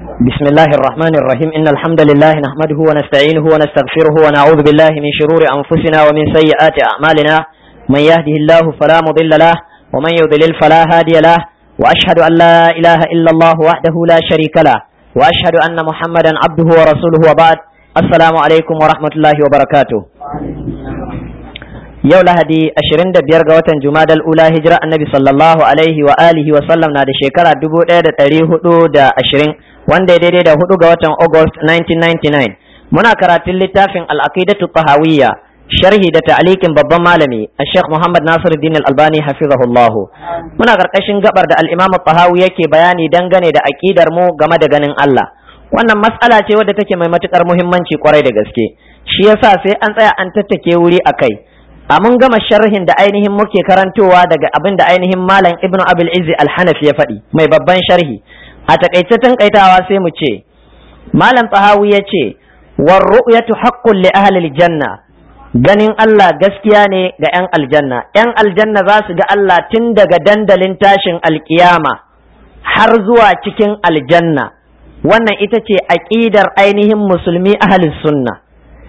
بسم الله الرحمن الرحيم إن الحمد لله نحمده ونستعينه ونستغفره ونعوذ بالله من شرور أنفسنا ومن سيئات أعمالنا من يهده الله فلا مضل له ومن يضلل فلا هادي له وأشهد أن لا إله إلا الله وحده لا شريك له وأشهد أن محمدا عبده ورسوله وبعد السلام عليكم ورحمة الله وبركاته yau lahadi 25 ga watan jumadal ula hijira annabi sallallahu alaihi wa alihi wa sallam na da shekara 1420 wanda ya daidai da hudu ga watan august 1999 muna karatun littafin al-aqidatu tahawiyya sharhi da ta'alikin babban malami Sheikh Muhammad Nasiruddin Al-Albani hafizahullah muna karkashin gabar da al-Imam tahawi yake bayani dangane da aqidar mu game da ganin Allah wannan mas'ala ce wadda take mai matukar muhimmanci kwarai da gaske shi yasa sai an tsaya an tattake wuri akai a mun gama sharhin da ainihin muke karantowa daga abin da ainihin malam ibnu abil izzi al-hanafi ya faɗi mai babban sharhi a takaice tankaitawa sai mu ce malam tsahawi ya ce war ru'yatu haqqun li ahli janna ganin Allah gaskiya ne ga 'yan aljanna 'yan aljanna za su ga Allah tun daga dandalin tashin alkiyama har zuwa cikin aljanna wannan ita ce aƙidar ainihin musulmi ahalin sunna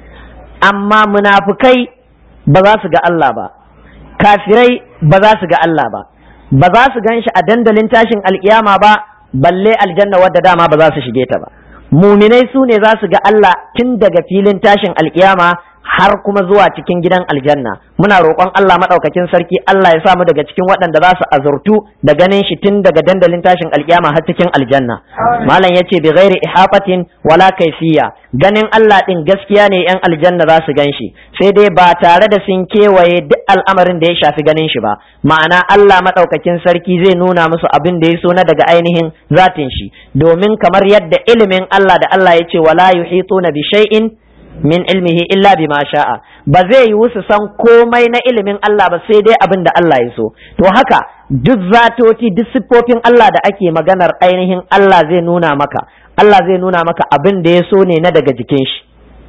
amma munafukai ba za su ga Allah ba kafirai ba za su ga Allah ba ba za su gan shi a dandalin tashin alkiyama ba balle aljanna wadda dama ba za su shige ta ba muminai su ne za su ga Allah tun daga filin tashin alkiyama har kuma zuwa cikin gidan aljanna muna roƙon Allah maɗaukakin sarki Allah ya samu daga cikin waɗanda za su azurtu da ganin shi tun daga dandalin tashin alkiyama har cikin aljanna malam yace bi ghairi ihafatin wala kaifiya ganin Allah din gaskiya ne yan aljanna za su gan shi sai dai ba tare da sun kewaye duk al'amarin da ya shafi ganin shi ba ma'ana Allah maɗaukakin sarki zai nuna musu abin da ya so na daga ainihin zatin shi domin kamar yadda ilimin Allah da Allah ya ce wala yuhituna bi shay'in min ilmihi illa bima sha'a ba zai yiwu su san komai na ilimin Allah ba sai dai abin da Allah ya so to haka duk zatoti duk siffofin Allah da ake maganar ainihin Allah zai nuna maka Allah zai nuna maka abin da ya so ne na daga jikin shi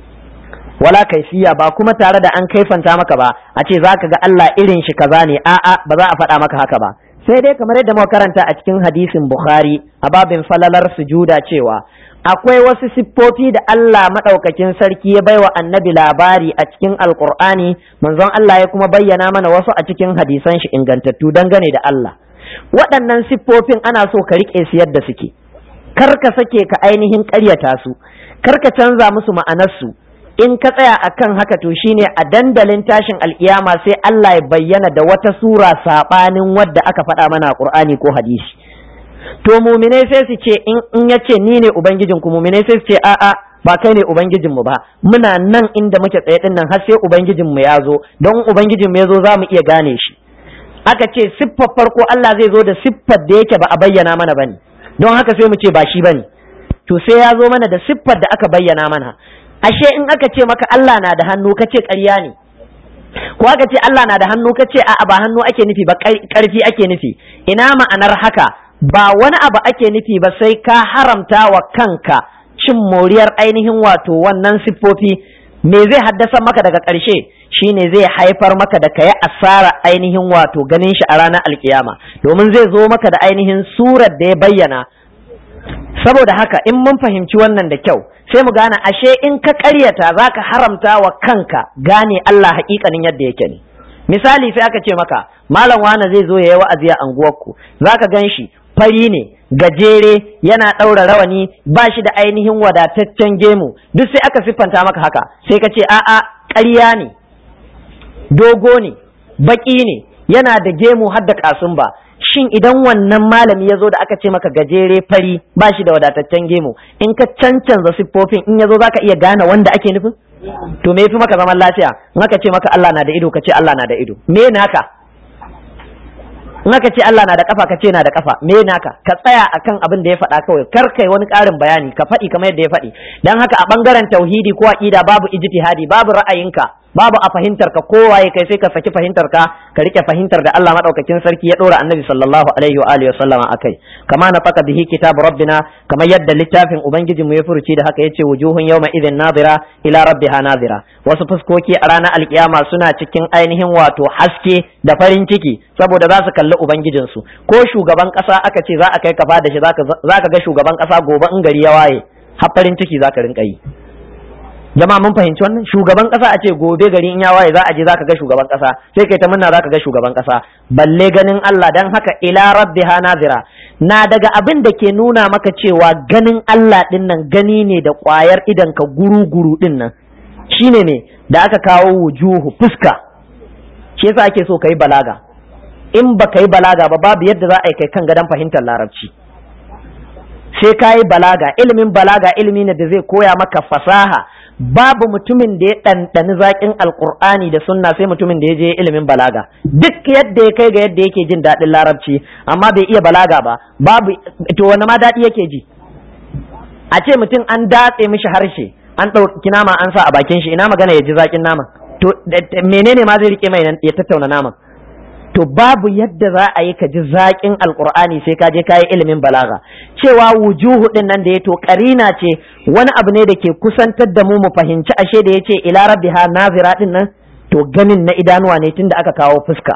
wala kaifiya ba kuma tare da an kaifanta maka ba a ce zaka ga Allah irin shi kaza ne a'a ba za a faɗa maka haka ba sai dai kamar yadda muka karanta a cikin hadisin Bukhari a babin falalar sujuda cewa akwai wasu siffofi da Allah maɗaukakin sarki ya baiwa annabi labari a cikin alkur'ani manzon Allah ya kuma bayyana mana wasu a cikin hadisan shi ingantattu dangane da Allah waɗannan siffofin ana so ka riƙe su yadda suke kar ka sake ka ainihin ƙaryata su kar ka canza musu ma'anarsu in ka tsaya akan haka to shine a dandalin tashin alkiyama sai Allah ya bayyana da wata sura saɓanin wadda aka faɗa mana a Qur'ani ko hadisi to muminai sai su ce in ya ce ni ne ubangijinku muminai sai su ce a'a ba kai ne ubangijinmu ba muna nan inda muke tsaye din nan har sai ubangijinmu ya zo don ubangijinmu ya zo za mu iya gane shi aka ce siffar farko Allah zai zo da siffar da yake ba a bayyana mana bane don haka sai mu ce ba shi bane to sai ya zo mana da siffar da aka bayyana mana ashe in aka ce maka Allah na da hannu ka ce ƙarya ne ko aka ce Allah na da hannu ka ce a'a ba hannu ake nufi ba ƙarfi ake nufi ina ma'anar haka ba wani abu ake nufi ba sai ka haramta wa kanka cin moriyar ainihin wato wannan siffofi me zai haddasa maka daga ƙarshe shine zai haifar maka da kayi asara ainihin wato ganin shi a ranar alkiyama domin zai zo maka da ainihin surar da ya bayyana saboda haka in mun fahimci wannan da kyau sai mu gane ashe in ka ƙaryata za ka haramta wa kanka gane Allah haƙiƙanin yadda yake ne misali sai aka ce maka malam wane zai zo ya yi wa'azi a anguwarku za ka gan shi fari ne gajere yana ɗaura rawani ba shi da ainihin wadataccen gemu duk sai aka siffanta maka haka sai ka ce a'a ƙarya ne dogo ne baƙi ne yana da gemu har da ƙasun ba shin idan wannan malami ya zo da aka ce maka gajere fari ba shi da wadataccen gemu in ka cancanza siffofin in ya zo za ka iya gane wanda ake nufin to me yafi maka zaman lafiya in aka ce maka Allah na da ido ka ce Allah na da ido me naka in aka ce Allah na da kafa ka ce na da kafa me naka ka tsaya akan abin da ya faɗa kawai kar kai wani ƙarin bayani ka faɗi kamar yadda ya faɗi dan haka a bangaren tauhidi ko aqida babu ijtihadi babu ra'ayinka babu a fahimtar ka kowaye kai sai ka saki fahimtar ka ka rike fahimtar da Allah madaukakin sarki ya dora annabi sallallahu alaihi wa alihi wasallama akai kama na faka bihi kitab rabbina kamar yadda littafin ubangiji mu ya furuci da haka yace wujuhun yawma idhin nadira ila rabbiha nadira wasu fuskoki a ranar alkiyama suna cikin ainihin wato haske da farin ciki saboda za su kalli ubangijin su ko shugaban kasa aka ce za a kai kafa da shi zaka zaka ga shugaban kasa gobe in gari ya waye har farin ciki zaka rinka yi jama'a mun fahimci wannan shugaban kasa a ce gobe gari in ya waye za a je zaka ga shugaban kasa sai kai ta munna zaka ga shugaban kasa balle ganin Allah dan haka ila rabbiha nazira na daga abin da ke nuna maka cewa ganin Allah din nan gani ne da kwayar idan ka guru guru din nan shine ne da aka kawo wujuhu fuska shi yasa ake so kai balaga in ba kai balaga ba babu yadda za a yi kai kan gadon fahimtar larabci sai ka yi balaga ilimin balaga ilimi ne da zai koya maka fasaha babu mutumin da ya ɗanɗani zaƙin alƙur'ani da sunna sai mutumin da ya je ilimin balaga duk yadda ya kai ga yadda yake jin daɗin larabci amma bai iya balaga ba babu to wani ma daɗi yake ji a ce mutum an datse mishi harshe an ɗauki nama an sa a bakin shi ina magana ya ji zaƙin nama to menene ma zai rike mai ya tattauna naman to babu yadda za a yi ka ji zaƙin alƙur'ani sai ka je kayi ilimin balaga cewa wujuhu din nan da ya to karina ce wani abu ne da ke kusantar da mu mu fahimci ashe da ya ce ila rabbiha nazira din nan to ganin na idanuwa ne tunda aka kawo fuska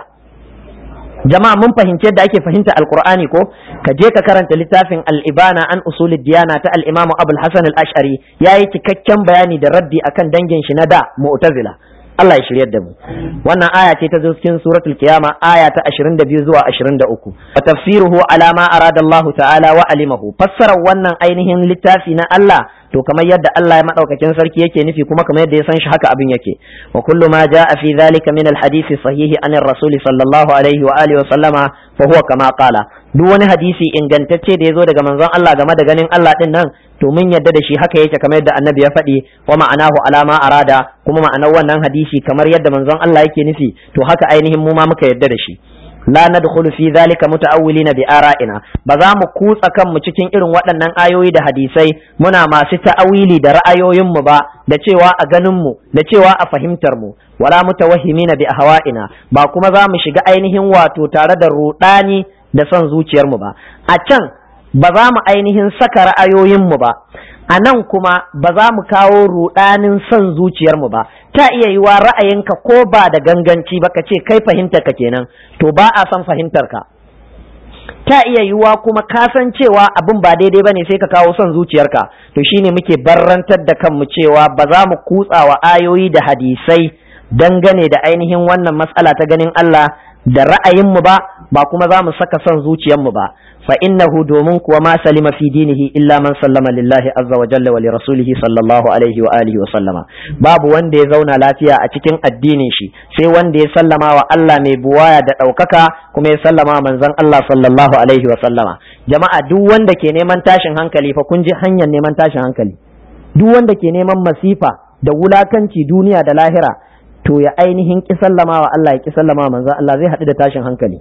jama'a mun fahimci yadda ake fahimta alƙur'ani ko ka je ka karanta littafin al-ibana an usulid diyana ta al-imamu abul hasan al-ash'ari yayi cikakken bayani da raddi akan dangin shi na da mu'tazila Allah ya shiryar da mu wannan aya ce ta zo cikin suratul qiyama aya ta 22 zuwa 23 wa tafsiruhu ala ma arada Allah ta'ala wa alimahu fassarar wannan ainihin littafi na Allah to kamar yadda Allah ya madaukakin sarki yake nufi kuma kamar yadda ya san shi haka abin yake wa kullu ma jaa fi dhalika min al-hadith sahih an ar-rasul sallallahu alaihi wa alihi wa sallama fa huwa kama qala duk wani hadisi ingantacce da ya zo daga manzon Allah game da ganin Allah din nan to mun yadda da shi haka yake kamar yadda annabi ya faɗi wa ma'anahu alama arada kuma ma'anar wannan hadisi kamar yadda manzon Allah yake nufi to haka ainihin mu ma muka yadda da shi la nadkhulu fi dhalika muta'awwilina bi ara'ina ba za mu kutsa kanmu cikin irin waɗannan ayoyi da hadisai muna masu ta'awili da ra'ayoyin mu ba da cewa a ganin mu da cewa a fahimtar mu wala mutawahhimina bi ahwa'ina ba kuma za mu shiga ainihin wato tare da rudani da son zuciyar mu ba a can ba za mu ainihin saka ra'ayoyin mu ba a nan kuma ba za mu kawo rudanin son zuciyarmu ba ta iya yiwa ra'ayinka ko ba da ganganci ba ka ce kai fahimtar ka kenan to ba a son fahimtar ka ta iya yiwa kuma ka san cewa abin ba daidai bane sai ka kawo son zuciyarka to shine muke barrantar da kanmu cewa ba za mu kutsa wa ayoyi da hadisai dangane da ainihin wannan matsala ta ganin Allah da ra'ayinmu ba ba kuma za mu saka son zuciyarmu ba fa innahu domin kuwa ma salima fi dinihi illa man sallama lillahi azza wa jalla wa li rasulihi sallallahu alaihi wa alihi wa sallama babu wanda ya zauna lafiya a cikin addinin shi sai wanda ya sallama wa Allah mai buwaya da ɗaukaka kuma ya sallama wa manzon Allah sallallahu alaihi wa sallama jama'a duk wanda ke neman tashin hankali fa kun ji hanyar neman tashin hankali duk wanda ke neman masifa da wulakanci duniya da lahira to ya ainihin ki sallama wa Allah ya ki sallama wa manzon Allah zai haɗu da tashin hankali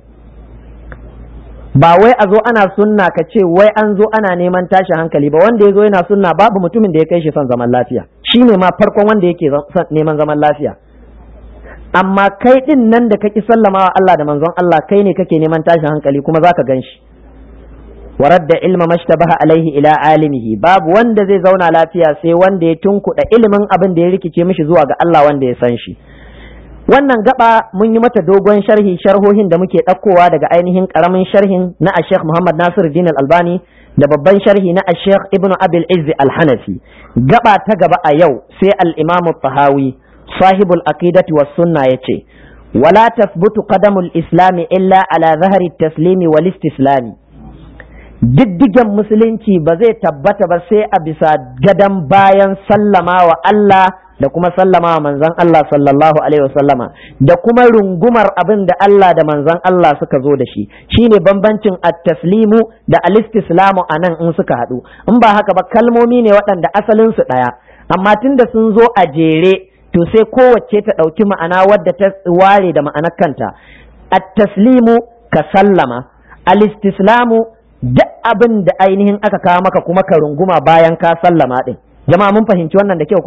ba wai a zo ana sunna ka ce wai an zo ana neman tashin hankali ba wanda ya zo yana sunna babu mutumin da ya kai shi son zaman lafiya shi ne ma farkon wanda yake neman zaman lafiya amma kai din nan da kaki sallama wa Allah da manzon Allah kai ne kake neman tashin hankali kuma zaka gan shi waradda ilma mashtabaha alaihi ila alimihi babu wanda zai zauna lafiya sai wanda ya tunkuɗa ilimin abin da ya rikice mishi zuwa ga Allah wanda ya san shi wannan gaba mun yi mata dogon sharhi sharhohin da muke ɗaukowa daga ainihin ƙaramin sharhin na Sheikh Muhammad Nasir Din Albani da babban sharhi na Sheikh Ibn Abil Izz Al-Hanafi gaba ta gaba a yau sai al-Imam Tahawi sahibul aqidati was sunna yace wala tasbutu qadamul islami illa ala zahari taslimi wal istislami diddigen musulunci ba zai tabbata ba sai a bisa gadan bayan sallama wa Allah da kuma sallama wa manzon Allah sallallahu alaihi wasallama da kuma rungumar abin da Allah da manzon Allah suka zo da shi shine bambancin at-taslimu da al-istislamu anan in suka haɗu in ba haka ba kalmomi ne waɗanda asalin su ɗaya amma tunda sun zo a jere to sai kowace ta ɗauki ma'ana wadda ta ware da ma'anar kanta at-taslimu ka sallama al-istislamu duk abin da ainihin aka kawo maka kuma ka runguma bayan ka sallama din jama'a mun fahimci wannan da kyau ko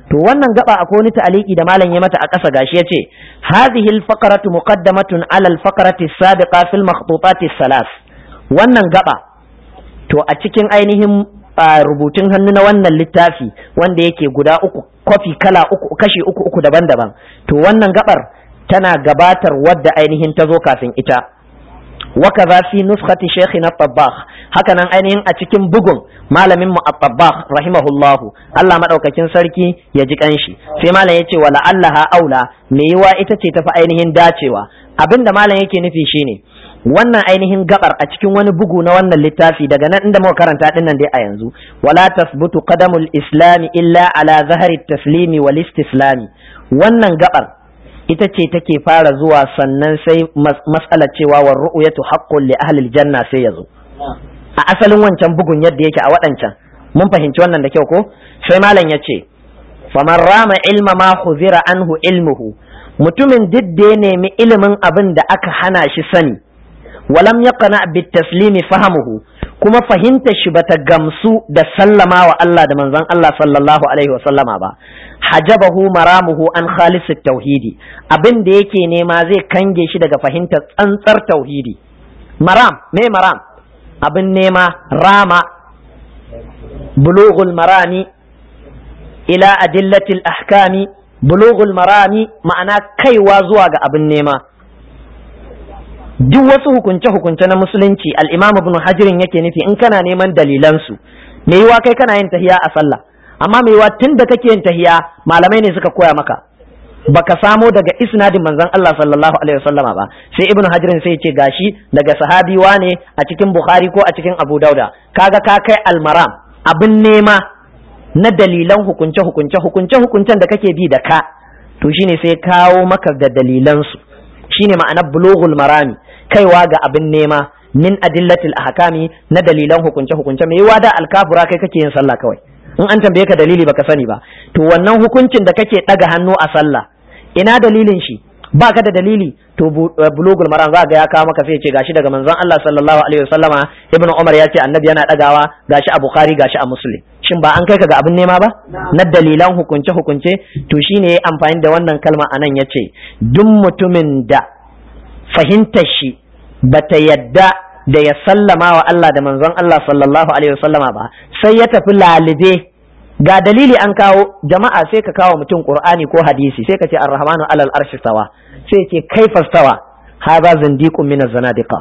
to wannan gaba akwai wani ta'aliki da malam ya mata a ƙasa gashi yace hadhihi al-faqratu muqaddamatun ala al-faqrati as-sabiqa fil makhtutat salas wannan gaba to a cikin ainihin rubutun hannu na wannan littafi wanda yake guda uku kwafi kala uku kashi uku uku daban-daban to wannan gabar tana gabatar wadda ainihin ta zo kafin ita وكذا في نسخة شيخنا الطباخ hakanan ainihin a cikin bugun malamin mu at-tabbakh rahimahullah Allah madaukakin sarki ya ji kanshi sai malam yace wala allaha aula me yiwa ita ce tafi ainihin dacewa abinda malam yake nufi shine wannan ainihin gabar a cikin wani bugu na wannan littafi daga nan inda muka karanta din nan dai a yanzu wala tasbutu qadamul islami illa ala zahari taslimi wal istislami wannan gabar ita ce take fara zuwa sannan sai mas'alar cewa wa ru'yatu haqqun li ahli janna sai yazo a asalin wancan bugun yadda yake a waɗancan mun fahimci wannan da kyau ko sai malam ya ce faman rama ilma ma huzira anhu ilmuhu mutumin duk da ya nemi ilimin abin da aka hana shi sani walam yaqna bit taslimi fahamuhu kuma fahimtar shi bata gamsu da sallama wa Allah da manzon Allah sallallahu alaihi wa sallama ba hajabahu maramuhu an khalis tauhidi abin da yake nema zai kange shi daga fahimtar tsantsar tauhidi maram me maram abin nema rama bulughul marami ila adillatil ahkami bulughul marami ma'ana kaiwa zuwa ga abin nema duk wasu hukunce-hukunce na musulunci al-imam ibn hajirin yake nufi in kana neman dalilansu me yiwa kai kana yin tahiya a sallah amma me yiwa tun da kake yin tahiya malamai ne suka koya maka baka samo daga isnadin manzon Allah sallallahu alaihi wasallama ba sai ibn hajirin sai ce gashi daga sahabi wane a cikin bukhari ko a cikin abu dauda kaga ka kai almaram abin nema na dalilan hukunce hukunce hukunce hukuncen da kake bi da ka to shine sai kawo maka da dalilansu shine ma'anar bulughul marami kaiwa ga abin nema min adillatil ahkami na dalilan hukunce hukunce mai yiwa da alkafura kai kake yin sallah kawai in an tambaye ka dalili baka sani ba to wannan hukuncin da kake daga hannu a sallah ina dalilin shi ba ka da dalili to bulugul maram za ga ya kawo maka sai ce gashi daga manzon Allah sallallahu alaihi wasallama ibnu umar ya ce annabi yana dagawa gashi a bukhari gashi a muslim shin ba an kai ka ga abin nema ba na dalilan hukunce hukunce to shine ya amfani da wannan kalma anan yace duk mutumin da fahimtar shi bata yadda da ya sallama wa Allah da manzon Allah sallallahu alaihi wasallama ba sai ya tafi lalibe ga dalili an kawo jama'a sai ka kawo mutum qur'ani ko hadisi sai ka ce ar-rahmanu alal arshi stawa sai ce kaifa stawa hadha zindiqun min az-zanadiqa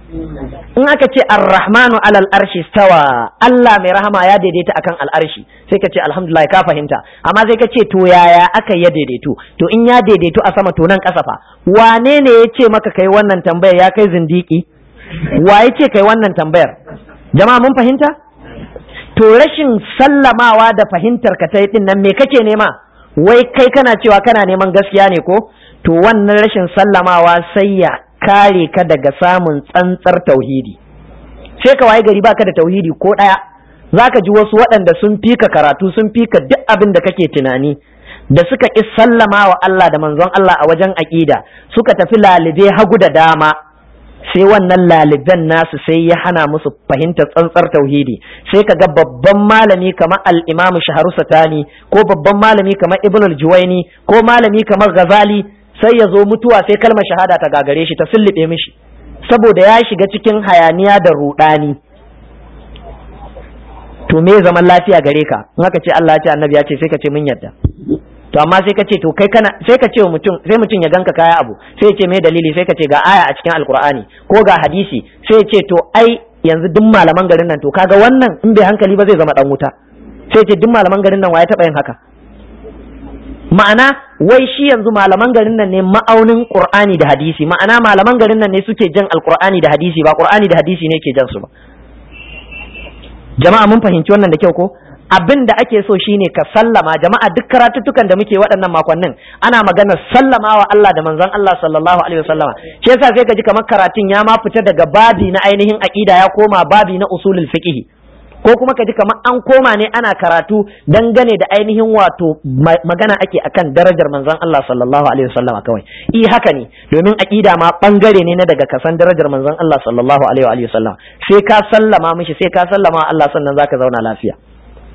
in aka ce ar-rahmanu alal arshi stawa Allah mai rahama ya daidaita akan al'arshi sai ka ce alhamdulillah ka fahimta amma sai ka ce to yaya aka ya daidaitu to in ya daidaitu a sama to nan kasa fa wane ne ya ce maka kai wannan tambayar ya kai zindiki wa ya ce kai wannan tambayar jama'a mun fahimta to rashin sallamawa da fahimtar ka ta din nan me kake nema wai kai kana cewa kana neman gaskiya ne ko to wannan rashin sallamawa sai ya kare ka daga samun tsantsar tauhidi sai ka waye gari baka da tauhidi ko daya zaka ji wasu waɗanda sun fika karatu sun fika duk abin da kake tunani da suka ƙi sallama wa Allah da manzon Allah a wajen aƙida suka tafi lalibe hagu da dama sai wannan laliban nasu sai ya hana musu fahimtar tsantsar tauhidi sai ka ga babban malami kamar al-imam shaharu satani ko babban malami kamar ibn al-juwaini ko malami kamar ghazali sai ya zo mutuwa sai kalmar shahada ta gagare shi ta sullube mishi saboda ya shiga cikin hayaniya da rudani to me zaman lafiya gare ka in aka ce Allah ya ce annabi ya ce sai ka ce mun yarda to amma sai ka ce to kai kana sai ka ce mutum sai mutum ya ganka kaya abu sai ya ce me dalili sai ka ce ga aya a cikin alkur'ani ko ga hadisi sai ya ce to ai yanzu duk malaman garin nan to kaga wannan in bai hankali ba zai zama dan wuta sai ya ce duk malaman garin nan wa ya taba yin haka ma'ana wai shi yanzu malaman garin nan ne ma'aunin qur'ani da hadisi ma'ana malaman garin nan ne suke jan alkur'ani da hadisi ba qur'ani da hadisi ne ke jan su ba jama'a mun fahimci wannan da kyau ko abin da ake so shine ka sallama jama'a duk karatuttukan da muke waɗannan makonnin ana magana sallama wa Allah da manzon Allah sallallahu alaihi wasallama shi yasa sai ka ji kamar karatun ya ma fita daga babi na ainihin aqida ya koma babi na usulul fiqh ko kuma ka ji kamar an koma ne ana karatu dangane da ainihin wato magana ake akan darajar manzon Allah sallallahu alaihi wasallama kawai i haka ne domin aqida ma bangare ne na daga kasan darajar manzon Allah sallallahu alaihi wasallam sai ka sallama mishi sai ka sallama Allah sannan zaka zauna lafiya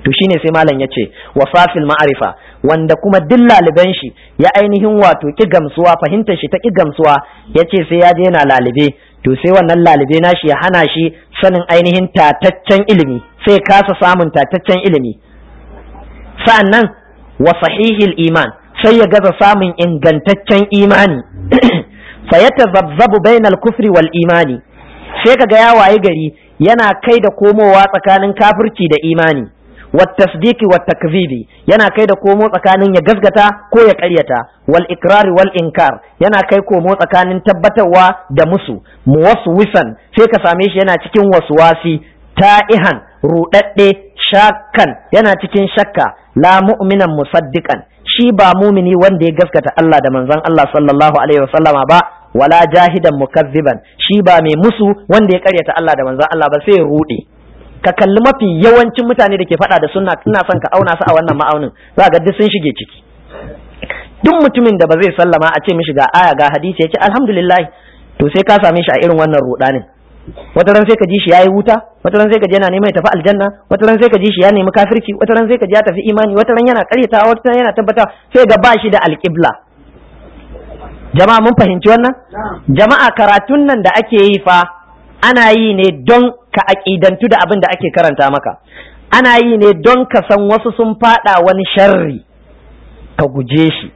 to shine sai malam yace wasafil ma'arifa wanda kuma duk laliban shi ya ainihin wato ki gamsuwa fahimtar shi ta ki gamsuwa yace sai ya je yana lalibe to sai wannan lalibe nashi ya hana shi sanin ainihin tataccen ilimi sai kasa samun tataccen ilimi sa'annan wa sahihil iman sai ya gaza samun ingantaccen imani fa yatazabzabu bainal kufri wal imani sai kaga ya waye gari yana kai da komowa tsakanin kafirci da imani والتصديق والتكذيب yana kai da komo tsakanin ya gasgata ko ya ƙaryata wal ikrari wal inkar yana kai komo tsakanin tabbatarwa da musu muwaswisan sai ka same shi yana cikin waswasi ta'ihan rudadde shakkan yana cikin shakka la mu'minan musaddiqan shi ba mumini wanda ya gaskata Allah da manzon Allah sallallahu alaihi wasallama ba wala jahidan mukazziban shi ba mai musu wanda ya ƙaryata Allah da manzon Allah ba sai ya rude ka kalli mafi yawancin mutane da ke faɗa da sunna ina son ka auna su a wannan ma'aunin za ga duk sun shige ciki duk mutumin da ba zai sallama a ce mishi ga aya ga hadisi ya ce alhamdulillah to sai ka same shi a irin wannan rudanin wata ran sai ka ji shi yayi wuta wata ran sai ka ji yana neman ya tafi aljanna wata ran sai ka ji shi ya nemi kafirci wata ran sai ka ji ya tafi imani wata ran yana karyatawa wata ran yana tabbata sai ga ba shi da alƙibla jama'a mun fahimci wannan jama'a karatun nan da ake yi fa ana yi ne don ka aƙidantu da abin da ake karanta maka ana yi ne don ka san wasu sun faɗa wani sharri ka guje shi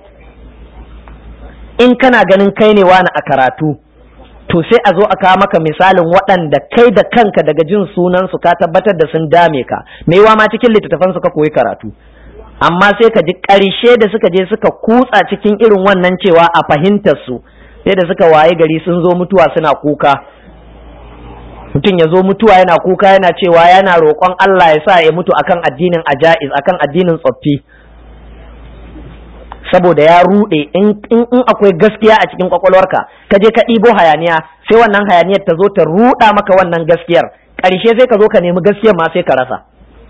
in kana ganin kai ne wani a karatu to sai a zo a kawo maka misalin waɗanda kai da kanka daga jin sunansu ka tabbatar da sun dame ka maiwa ma cikin littattafan ka koyi karatu amma sai ka ji ƙarshe da suka je suka kutsa cikin irin wannan cewa a fahimtar su sai da suka waye gari sun zo mutuwa suna kuka mutum ya zo mutuwa yana kuka yana cewa yana roƙon Allah ya sa ya mutu akan addinin ajaiz akan addinin tsoffi saboda ya ruɗe in akwai gaskiya a cikin kwakwalwarka ka je ka ɗibo hayaniya sai wannan hayaniyar ta zo ta ruɗa maka wannan gaskiyar ƙarshe sai ka zo ka nemi gaskiyar ma sai ka rasa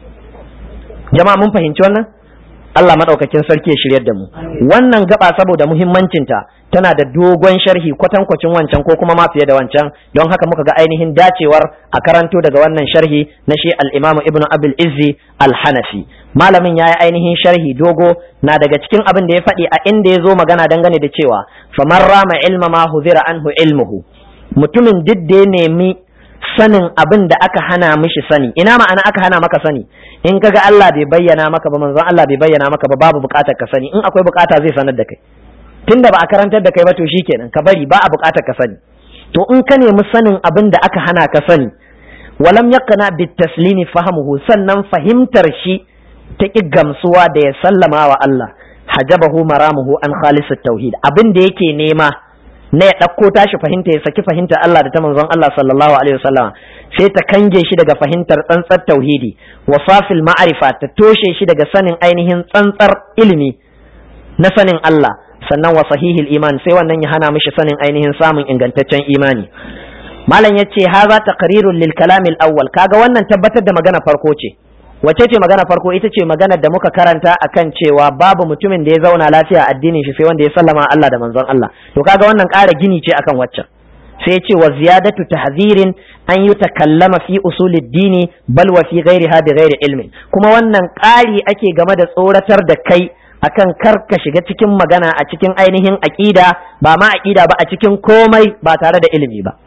jama'a mun fahimci wannan Allah maɗaukakin sarki ya shiryar da mu wannan gaba saboda muhimmancinta tana da dogon sharhi kwatankwacin wancan ko kuma ma fiye da wancan don haka muka ga ainihin dacewar a karanto daga wannan sharhi na shi al-Imam Ibn Abil Izzi al-Hanafi malamin yayi ainihin sharhi dogo na daga cikin abin da ya faɗi a inda ya zo magana dangane da cewa faman rama ilma ma huzira anhu ilmuhu mutumin duk da ya nemi sanin abin da aka hana mishi sani ina ma'ana aka hana maka sani in kaga Allah bai bayyana maka ba manzon Allah bai bayyana maka ba babu bukatar ka sani in akwai bukata zai sanar da kai tunda ba a karantar da kai ba to shikenan ka bari ba a bukatar ka sani to in ka nemi sanin abin da aka hana ka sani walam yaqna bit taslimi fahamuhu sannan fahimtar shi ta ki gamsuwa da ya sallama wa Allah hajabahu maramuhu an khalisat tauhid abin da yake nema na ya ɗauko tashi fahimta ya saki fahimtar Allah da ta manzon Allah sallallahu alaihi wasallam sai ta kange shi daga fahimtar tsantsar tauhidi wa safil ma'arifa ta toshe shi daga sanin ainihin tsantsar ilimi na sanin Allah sannan wa sahihil iman sai wannan ya hana mishi sanin ainihin samun ingantaccen imani malam yace haza taqrirun lil kalamil awwal kaga wannan tabbatar da magana farko ce wace ce magana farko ita ce magana da muka karanta akan cewa babu mutumin da ya zauna lafiya addinin shi sai wanda ya sallama Allah da manzon Allah to kaga wannan ƙara gini ce akan waccan sai ce wa ziyadatu tahzirin an yi takallama fi usulid dini bal wa fi ghairiha bi ghairi ilmin kuma wannan ƙari ake game da tsoratar da kai akan kar ka shiga cikin magana a cikin ainihin aqida ba ma aqida ba a cikin komai ba tare da ilimi ba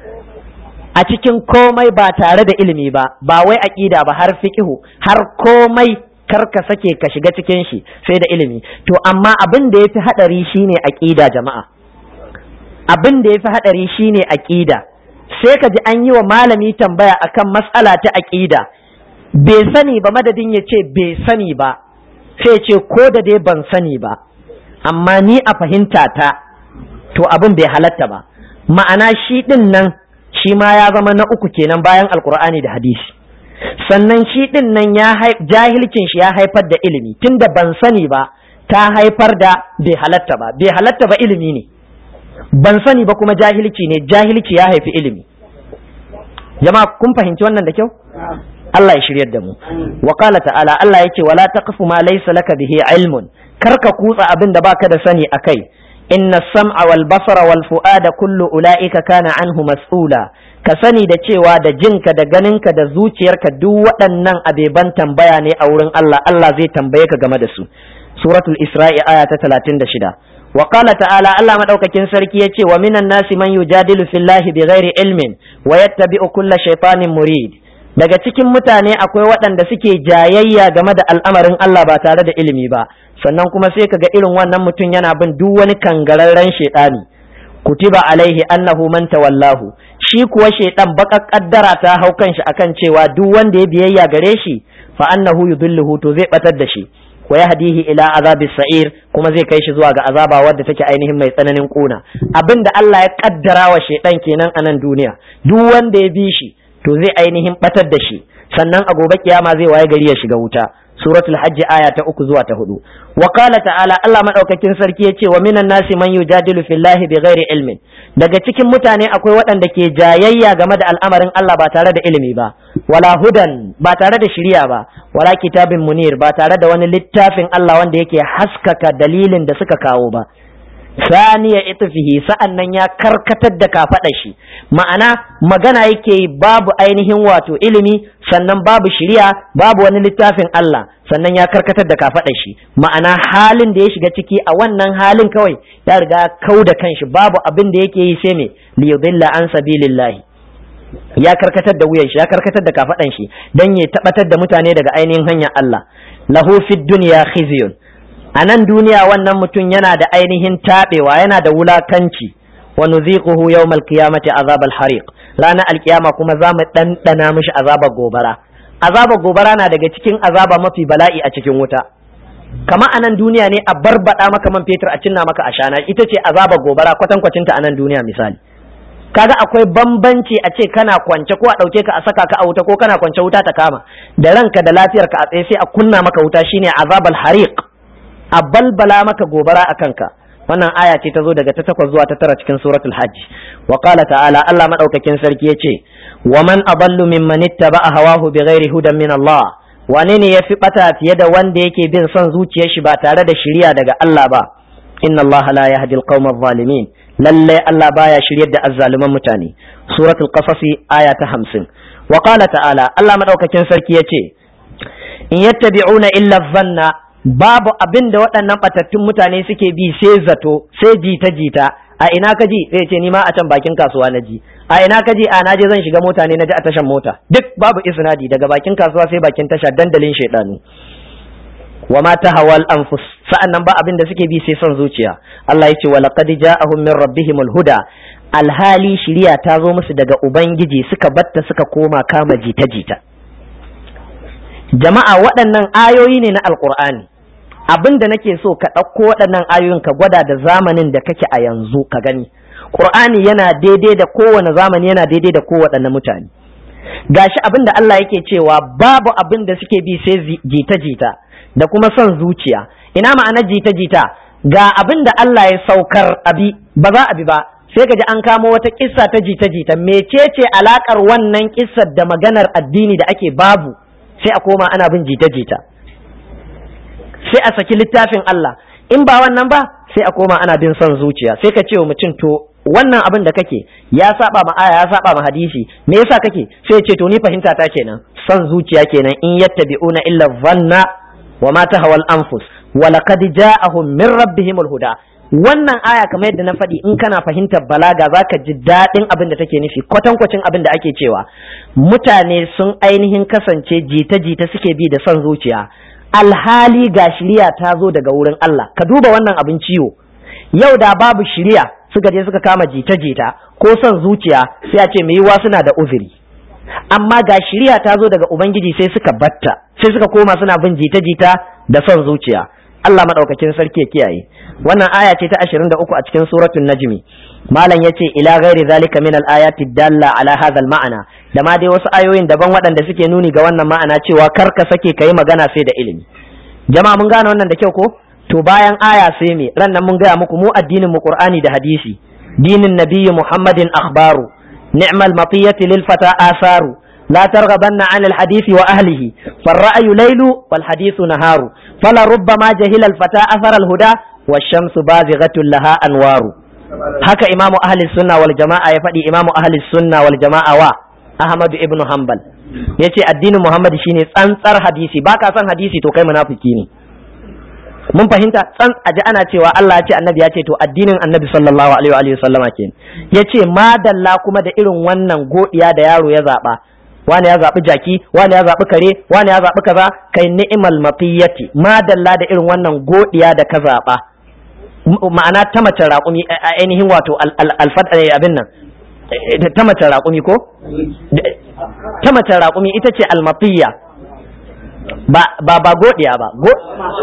a cikin komai ba tare da ilimi ba ba wai aqida ba har fiqhu har komai kar ka sake ka shiga cikin shi sai da ilimi to amma abin da yafi hadari shine aqida jama'a abin da yafi hadari shine aqida sai ka ji an yi wa malami tambaya akan mas'ala ta aqida bai sani ba madadin ya ce bai sani ba sai ce ko da dai ban sani ba amma ni a fahimta ta to abin bai halatta ba ma'ana shi din nan shi ma ya zama na uku kenan bayan alkur'ani da hadisi sannan shi din nan ya jahilcin shi ya haifar da ilimi tunda ban sani ba ta haifar da bai halatta ba bai halatta ba ilimi ne ban sani ba kuma jahilci ne jahilci ya haifi ilimi jama'a kun fahimci wannan da kyau Allah ya shiryar da mu wa qala ta'ala Allah yake wala taqfu ma laysa laka bihi ilmun kar ka kutsa abin da baka da sani akai inna sam'a wal basara wal fu'ada kullu ula'ika kana anhu mas'ula ka sani da cewa da jinka da ganinka da zuciyarka duk waɗannan abeban tambaya ne a wurin Allah Allah zai tambaye ka game da su suratul isra'i aya ta 36 wa qala ta'ala Allah madaukakin sarki yace wa minan nasi man yujadilu fillahi bighairi ilmin wa yattabi'u kulla shaytanin murid daga cikin mutane akwai waɗanda suke jayayya game da al'amarin Allah ba tare da ilimi ba sannan kuma sai kaga irin wannan mutum yana bin duk wani kangararren shaytani kutiba alaihi annahu man tawallahu shi kuwa shaytan baka kaddara ta hau kanshi akan cewa duk wanda ya biyayya gare shi fa annahu yudilluhu to zai batar da shi wa yahdihi ila azabi sa'ir kuma zai kai shi zuwa ga azaba wadda take ainihin mai tsananin kuna abinda Allah ya kaddara wa shaytan kenan a nan duniya duk wanda ya bi shi to zai ainihin batar da shi sannan a gobe kiyama zai waye gari ya shiga wuta suratul hajj aya ta uku zuwa ta hudu wa qala ta'ala Allah madaukakin sarki yace wa minan nasi man yujadilu fillahi bighairi ilmin daga cikin mutane akwai waɗanda ke jayayya game da al'amarin Allah ba tare da ilimi ba wala hudan ba tare da shiriya ba wala kitabin munir ba tare da wani littafin Allah wanda yake haskaka dalilin da suka kawo ba saniya itfihi sa'an nan ya karkatar da kafaɗa shi ma'ana magana yake babu ainihin wato ilimi sannan babu shiriya babu wani littafin Allah sannan ya karkatar da kafaɗa shi ma'ana halin da ya shiga ciki a wannan halin kawai ya riga kau da kanshi babu abin da yake yi sai me liyudilla an sabilillahi ya karkatar da wuyan shi ya karkatar da kafaɗan shi dan ya tabbatar da mutane daga ainihin hanyar Allah lahu fid dunya khizyun a nan duniya wannan mutum yana da ainihin taɓewa yana da wulakanci wa nuziquhu yawmal qiyamati azabal hariq ranar alkiyama kuma za mu ɗanɗana mishi azabar gobara azabar gobara na daga cikin azaba mafi bala'i a cikin wuta kama a nan duniya ne a barbaɗa maka man fetur a cinna maka ashana ita ce azabar gobara kwatankwacinta a nan duniya misali kaga akwai bambanci a ce kana kwance ko a ɗauke ka a saka ka a wuta ko kana kwance wuta ta kama da ranka da lafiyarka a tsaye sai a kunna maka wuta shine azabal hariq a balbala maka gobara a kanka wannan aya ce ta zo daga ta takwas zuwa ta tara cikin suratul hajj wa qala ta'ala Allah madaukakin sarki yace wa man aballu mimman ittaba'a hawahu bighairi hudan min Allah wane ne yafi bata fiye da wanda yake bin son zuciyar shi ba tare da shiriya daga Allah ba inna Allah la yahdi al-qawma adh-dhalimin lalle Allah baya shiryar da azzaluman mutane suratul qasas aya ta 50 wa qala ta'ala Allah madaukakin sarki yace in yattabi'una illa dhanna babu abin da waɗannan ɓatattun mutane suke bi sai zato sai jita jita a ina ka ji zai ce ni ma a can bakin kasuwa na ji a ina ka ji a na je zan shiga mota ne na ji a tashan mota duk babu isnadi daga bakin kasuwa sai bakin tasha dandalin shaidanu wa ma tahawal anfus sa'annan ba abin da suke bi sai son zuciya Allah ya ce wa laqad ja'ahum min rabbihimul huda alhali shiriya ta zo musu daga ubangiji suka batta suka koma kama jita jita jama'a waɗannan ayoyi ne na alqur'ani abin da nake so ka ɗauko waɗannan ayoyin ka gwada da zamanin da kake a yanzu ka gani Qur'ani yana daidai da kowane zamani yana daidai da kowaɗanne mutane gashi abin da Allah yake cewa babu abin da suke bi sai jita-jita da kuma son zuciya ina ma'anar jita-jita ga abin da Allah ya saukar abi ba za a bi ba sai ka ji an kamo wata kissa ta jita-jita mecece alakar wannan kissar da maganar addini da ake babu sai a koma ana bin jita-jita sai a saki littafin Allah in ba wannan ba sai a koma ana bin son zuciya sai ka ce wa mutum to wannan abin da kake ya saba ma aya ya saba ma hadisi me yasa kake sai ya ce to ni fahimta ta kenan son zuciya kenan in yattabi'una illa dhanna wa ma tahawal anfus wa laqad ja'ahum min rabbihimul huda wannan aya kamar yadda na faɗi in kana fahimtar balaga zaka ji daɗin abin da take nufi kwatankwacin abin da ake cewa mutane sun ainihin kasance jita-jita suke bi da son zuciya alhali ga shiriya ta zo daga wurin Allah ka duba wannan abin ciwo yau da babu shiriya suka je suka kama jita-jita ko son zuciya sai a ce mai yiwa suna da uzuri amma ga shiriya ta zo daga ubangiji sai suka batta sai suka koma suna bin jita-jita da son zuciya Allah madaukakin sarki ya kiyaye wannan aya ce ta 23 a cikin suratul najmi malam yace ila ghairi zalika min al ayati dalla ala hadha al ma'ana da ma dai wasu ayoyin daban waɗanda suke nuni ga wannan ma'ana cewa kar ka sake kai magana sai da ilimi jama'a mun gane wannan da kyau ko to bayan aya sai me ran nan mun gaya muku mu addinin mu qur'ani da hadisi dinin nabiyyi muhammadin akhbaru ni'mal matiyati lil fata asaru لا ترغبن عن الحديث وأهله فالرأي ليل والحديث نهار فلربما جهل الفتى أثر الهدى washamsu bazighatul laha anwaru haka imamu ahli sunna wal jama'a ya faɗi imamu ahli sunna wal jama'a wa ahmadu ibnu hanbal yace addinin muhammad shine tsantsar hadisi baka son hadisi to kai munafiki ne mun fahimta tsan aji ana cewa Allah ya ce annabi ya ce to addinin annabi sallallahu alaihi wa sallama kenan yace madalla kuma da irin wannan godiya da yaro ya zaba wani ya zaɓi jaki wani ya zaɓi kare wani ya zaɓi kaza kai ni'mal mafiyati madalla da irin wannan godiya da ka zaɓa ma'ana ta mace raƙumi ainihin wato alfad abin nan ta mace raƙumi ko ta mace raƙumi ita ce almafiya ba ba ba godiya ba go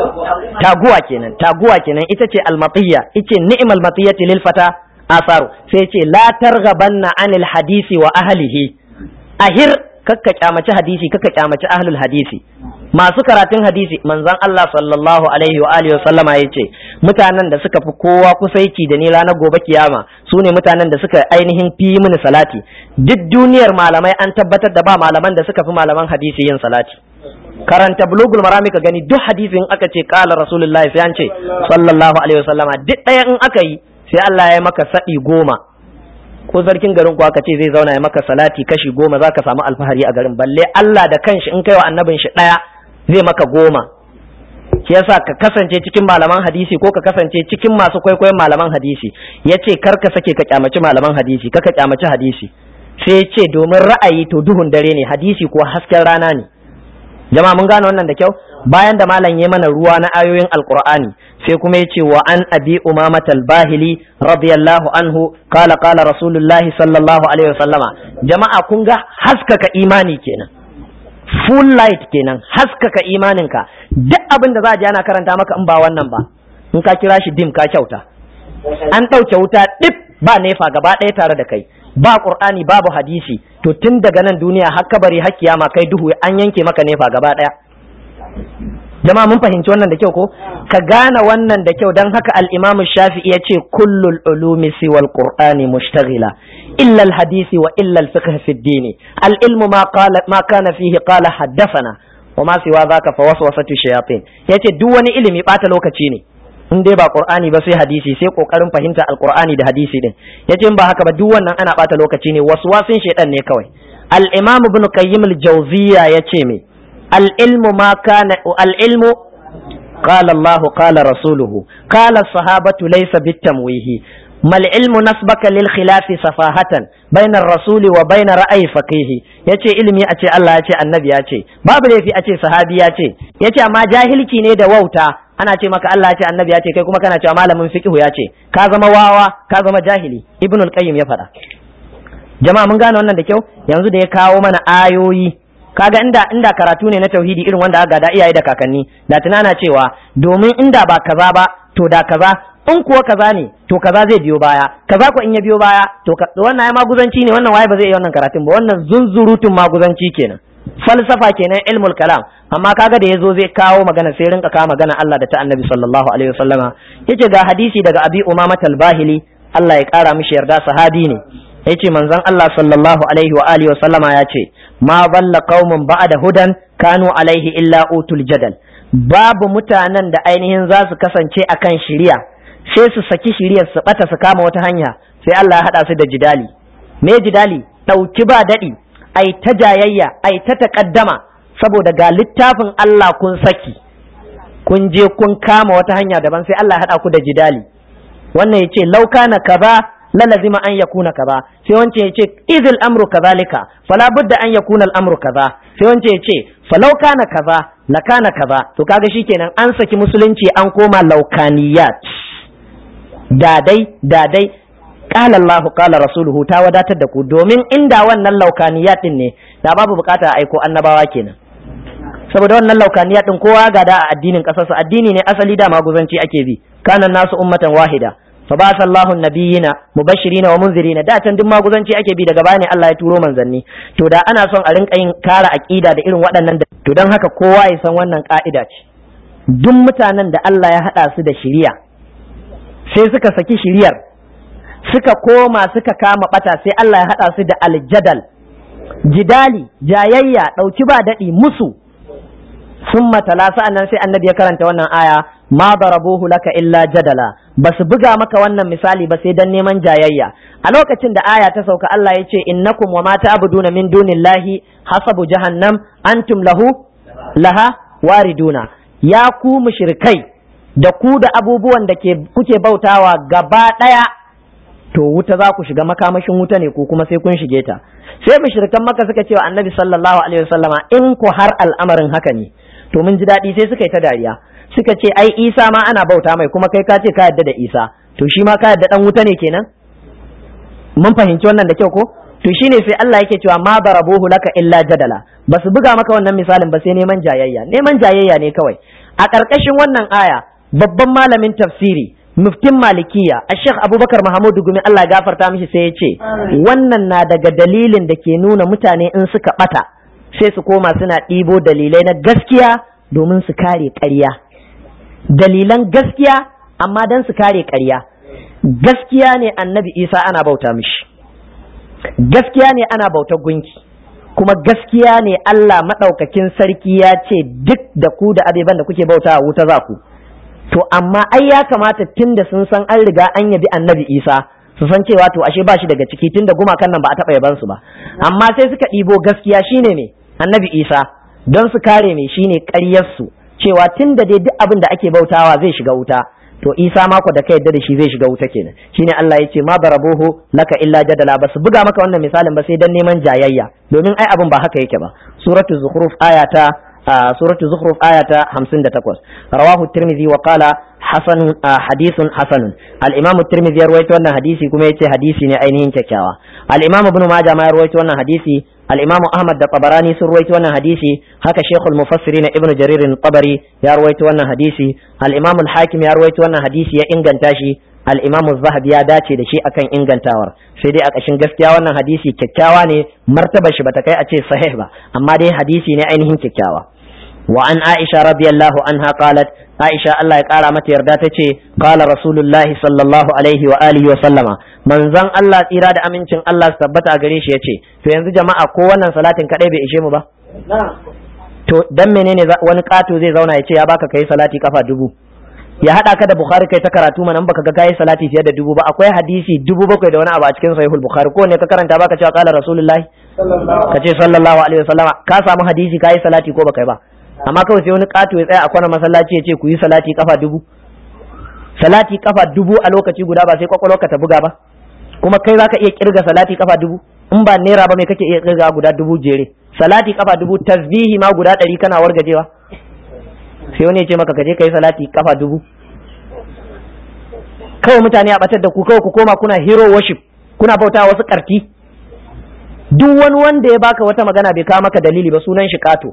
taguwa kenan taguwa kenan ita ce almafiya ita ni'mal mafiyati lil fata asaru sai ce la targhabanna anil hadisi wa ahlihi ahir kakka kyamaci hadisi kakka kyamaci ahlul hadisi masu karatun hadisi manzon Allah sallallahu alaihi wa alihi sallama yace mutanen da suka fi kowa kusaici da ni ranar gobe kiyama su ne mutanen da suka ainihin fi mini salati duk duniyar malamai an tabbatar da ba malaman da suka fi malaman hadisi yin salati karanta bulugul marami ka gani duk hadisin aka ce kala rasulullahi sai an ce sallallahu alaihi wasallama duk ɗaya in aka yi sai Allah ya maka saɗi goma ko sarkin garin ku aka ce zai zauna ya maka salati kashi goma za ka samu alfahari a garin balle Allah da kanshi in kai wa annabin shi ɗaya zai maka goma shi yasa ka kasance cikin malaman hadisi ko ka kasance cikin masu kwaikwayon malaman hadisi ya ce kar ka sake ka kyamaci malaman hadisi ka ka kyamaci hadisi sai ya ce domin ra'ayi to duhun dare ne hadisi ko hasken rana ne jama'a mun gane wannan da kyau bayan da malam ya mana ruwa na ayoyin alqur'ani sai kuma ya ce wa an abi umamat al-bahili radiyallahu anhu qala qala rasulullah sallallahu alaihi wasallama jama'a kun ga haskaka imani kenan full light kenan haskaka imaninka duk abin da za a ji ana karanta maka in ba wannan ba in ka kira shi dim ka kyauta an ɗauke wuta dip ba nefa gaba ɗaya tare da kai ba qur'ani babu hadisi to tun daga nan duniya har kabari har kiyama kai duhu an yanke maka nefa gaba ɗaya jama'a mun fahimci wannan da kyau ko ka gane wannan da kyau dan haka al-imamu shafi'i yace kullul ulumi siwal qur'ani mushtaghila illa al-hadisi wa illa al-fiqh fi ad-din al-ilmu ma qala ma kana fihi qala haddathana wa ma siwa zaka fa waswasatu shayatin yace duk wani ilimi bata lokaci ne in dai ba qur'ani ba sai hadisi sai kokarin fahimta al-qur'ani da hadisi din yace in ba haka ba duk wannan ana bata lokaci ne waswasin shaytan ne kawai al-imam ibn qayyim al-jawziyya yace me العلم ما كان العلم قال الله قال رسوله قال الصحابة ليس بالتمويه ما العلم نسبك للخلاف سفاهة بين الرسول وبين رأي فقيه yace ilimi a ce Allah ya ce annabi ya ce babu laifi a ce sahabi ya ce yace amma jahilci ne da wauta ana ce maka Allah ya ce annabi ya ce kai kuma kana cewa malamin fiqh ya ce ka zama wawa ka zama jahili ibnul qayyim ya faɗa jama'a mun gane wannan da kyau yanzu da ya kawo mana ayoyi kaga inda inda karatu ne na tauhidi irin wanda aka gada iyaye da kakanni da tunana cewa domin inda ba kaza ba to da kaza in kuwa kaza ne to kaza zai biyo baya kaza ko in ya biyo baya to wannan ya maguzanci ne wannan waye ba zai iya wannan karatun ba wannan zunzurutun maguzanci kenan falsafa kenan ilmul kalam amma kaga da yazo zai kawo magana sai rinka kawo magana Allah da ta Annabi sallallahu alaihi wasallama yace ga hadisi daga Abi Umama al-Bahili Allah ya kara mishi yarda sahabi ne yace manzon Allah sallallahu alaihi wa alihi wasallama ya ce ma balla qaumun ba'da hudan kanu alaihi illa utul jadal babu mutanen da ainihin za su kasance akan shiriya sai su saki shiriyar su bata su kama wata hanya sai Allah ya hada su da jidali me jidali dauki ba dadi ai ta jayayya ai ta takaddama saboda ga littafin Allah kun saki kun je kun kama wata hanya daban sai Allah ya hada ku da jidali wannan yace lauka na kaza lalazima an yakuna kaza sai wance ya ce idil amru kazalika fala budda an yakuna al-amru kaza sai wance ya ce falau kana kaza la kana kaza to kaga shikenan an saki musulunci an koma laukaniyat dadai dadai qala Allah qala rasuluhu ta wadatar da ku domin inda wannan laukaniyat din ne da babu bukata a aiko annabawa kenan saboda wannan laukaniyat din kowa ga da a addinin kasarsa addini ne asali da maguzanci ake bi kana nasu ummatan wahida فبعث الله النبيين مبشرين ومنذرين da can duk maguzanci ake bi daga baya ne Allah ya turo manzanni to da ana son a rinka yin kara aqida da irin waɗannan to dan haka kowa ya san wannan ka'ida ce duk mutanen da Allah ya hada su da shiriya sai suka saki shiriyar suka koma suka kama bata sai Allah ya hada su da aljadal jidali jayayya dauki ba dadi musu summa tala sa'annan sai annabi ya karanta wannan aya ma darabuhu laka illa jadala basu buga maka wannan misali ba sai dan neman jayayya a lokacin da aya ta sauka Allah ya ce innakum wa ma ta'buduna min dunillahi hasabu jahannam antum lahu laha wariduna ya ku mushrikai da ku da abubuwan da ke kuke bautawa gaba daya to wuta za ku shiga makamashin wuta ne ko kuma sai kun shige ta sai mushrikan maka suka ce wa annabi sallallahu alaihi wasallama in ku har al'amarin haka ne to mun ji daɗi sai suka yi ta dariya suka ce ai isa ma ana bauta mai kuma kai ka ce ka yadda da isa to shi ma ka yadda dan wuta ne kenan mun fahimci wannan da kyau ko to shine sai Allah yake cewa ma darabuhu laka illa jadala basu buga maka wannan misalin ba sai neman jayayya neman jayayya ne kawai a ƙarƙashin wannan aya babban malamin tafsiri muftin malikiya a sheikh abubakar mahamudu gumi Allah ya gafarta mishi sai ya ce wannan na daga dalilin da ke nuna mutane in suka bata sai su koma suna ɗibo dalilai na gaskiya domin su kare ƙarya dalilan gaskiya amma don su kare ƙarya gaskiya ne annabi isa ana bauta mishi gaskiya ne ana bautar gunki kuma gaskiya ne Allah maɗaukakin sarki ya ce duk da ku da abeban da kuke bauta wuta za ku to amma ai ya kamata tun da sun san an riga an yabi annabi isa su san cewa to ashe ba shi daga ciki tun da gumakan nan ba a taɓa yaban su ba amma sai suka ɗibo gaskiya shine me annabi isa don su kare me shine ƙaryarsu cewa tun da dai duk abin da ake bautawa zai shiga wuta to isa mako da ka yadda da shi zai shiga wuta kenan shine Allah ya ce ma barabuhu laka illa jadala ba su buga maka wannan misalin ba sai dan neman jayayya domin ai abin ba haka yake ba suratu zukhruf ayata suratu zukhruf ayata 58 rawahu tirmidhi wa qala hasan hadithun hasanun al-imam tirmidhi ya rawaito wannan hadisi kuma yace hadisi ne ainihin kyakkyawa al-imam ibn majah ma ya rawaito wannan hadisi al-imam ahmad da tabarani sun rawaito wannan hadisi haka shaykhul mufassirin ibn jarir tabari ya rawaito wannan hadisi al-imam al-hakim ya rawaito wannan hadisi ya inganta shi al-imam az-zahabi ya dace da shi akan ingantawar sai dai a ƙashin gaskiya wannan hadisi kyakkyawa ne martaba shi bata kai a ce sahih ba amma dai hadisi ne ainihin kyakkyawa wa an aisha radiyallahu anha qalat aisha Allah ya kara mata yarda tace qala rasulullahi sallallahu alaihi wa alihi wa sallama manzon Allah tsira da amincin Allah su tabbata a gare shi yace to yanzu jama'a ko wannan salatin kadai bai ishe mu ba to dan menene wani kato zai zauna ya ce ya baka kai salati kafa dubu ya hada ka da bukhari kai ta karatu mana baka ga kai salati fiye da dubu ba akwai hadisi dubu bakwai da wani abu a cikin sahihul bukhari ko ne ka karanta baka cewa qala rasulullahi ka ce sallallahu alaihi wasallama ka samu hadisi kai salati ko baka yi ba amma kawai sai wani kato ya tsaya a kwana masallaci ya ce ku yi salati kafa dubu salati kafa dubu a lokaci guda ba sai kwakwalwarka ta buga ba kuma kai zaka iya kirga salati kafa dubu in ba naira ba mai kake iya kirga guda dubu jere salati kafa dubu tasbihi ma guda ɗari kana wargajewa sai wani ya ce maka kaje kai salati kafa dubu kawai mutane a batar da ku kawai ku koma kuna hero worship kuna bauta wasu karti duk wani wanda ya baka wata magana bai kawo maka dalili ba sunan shi kato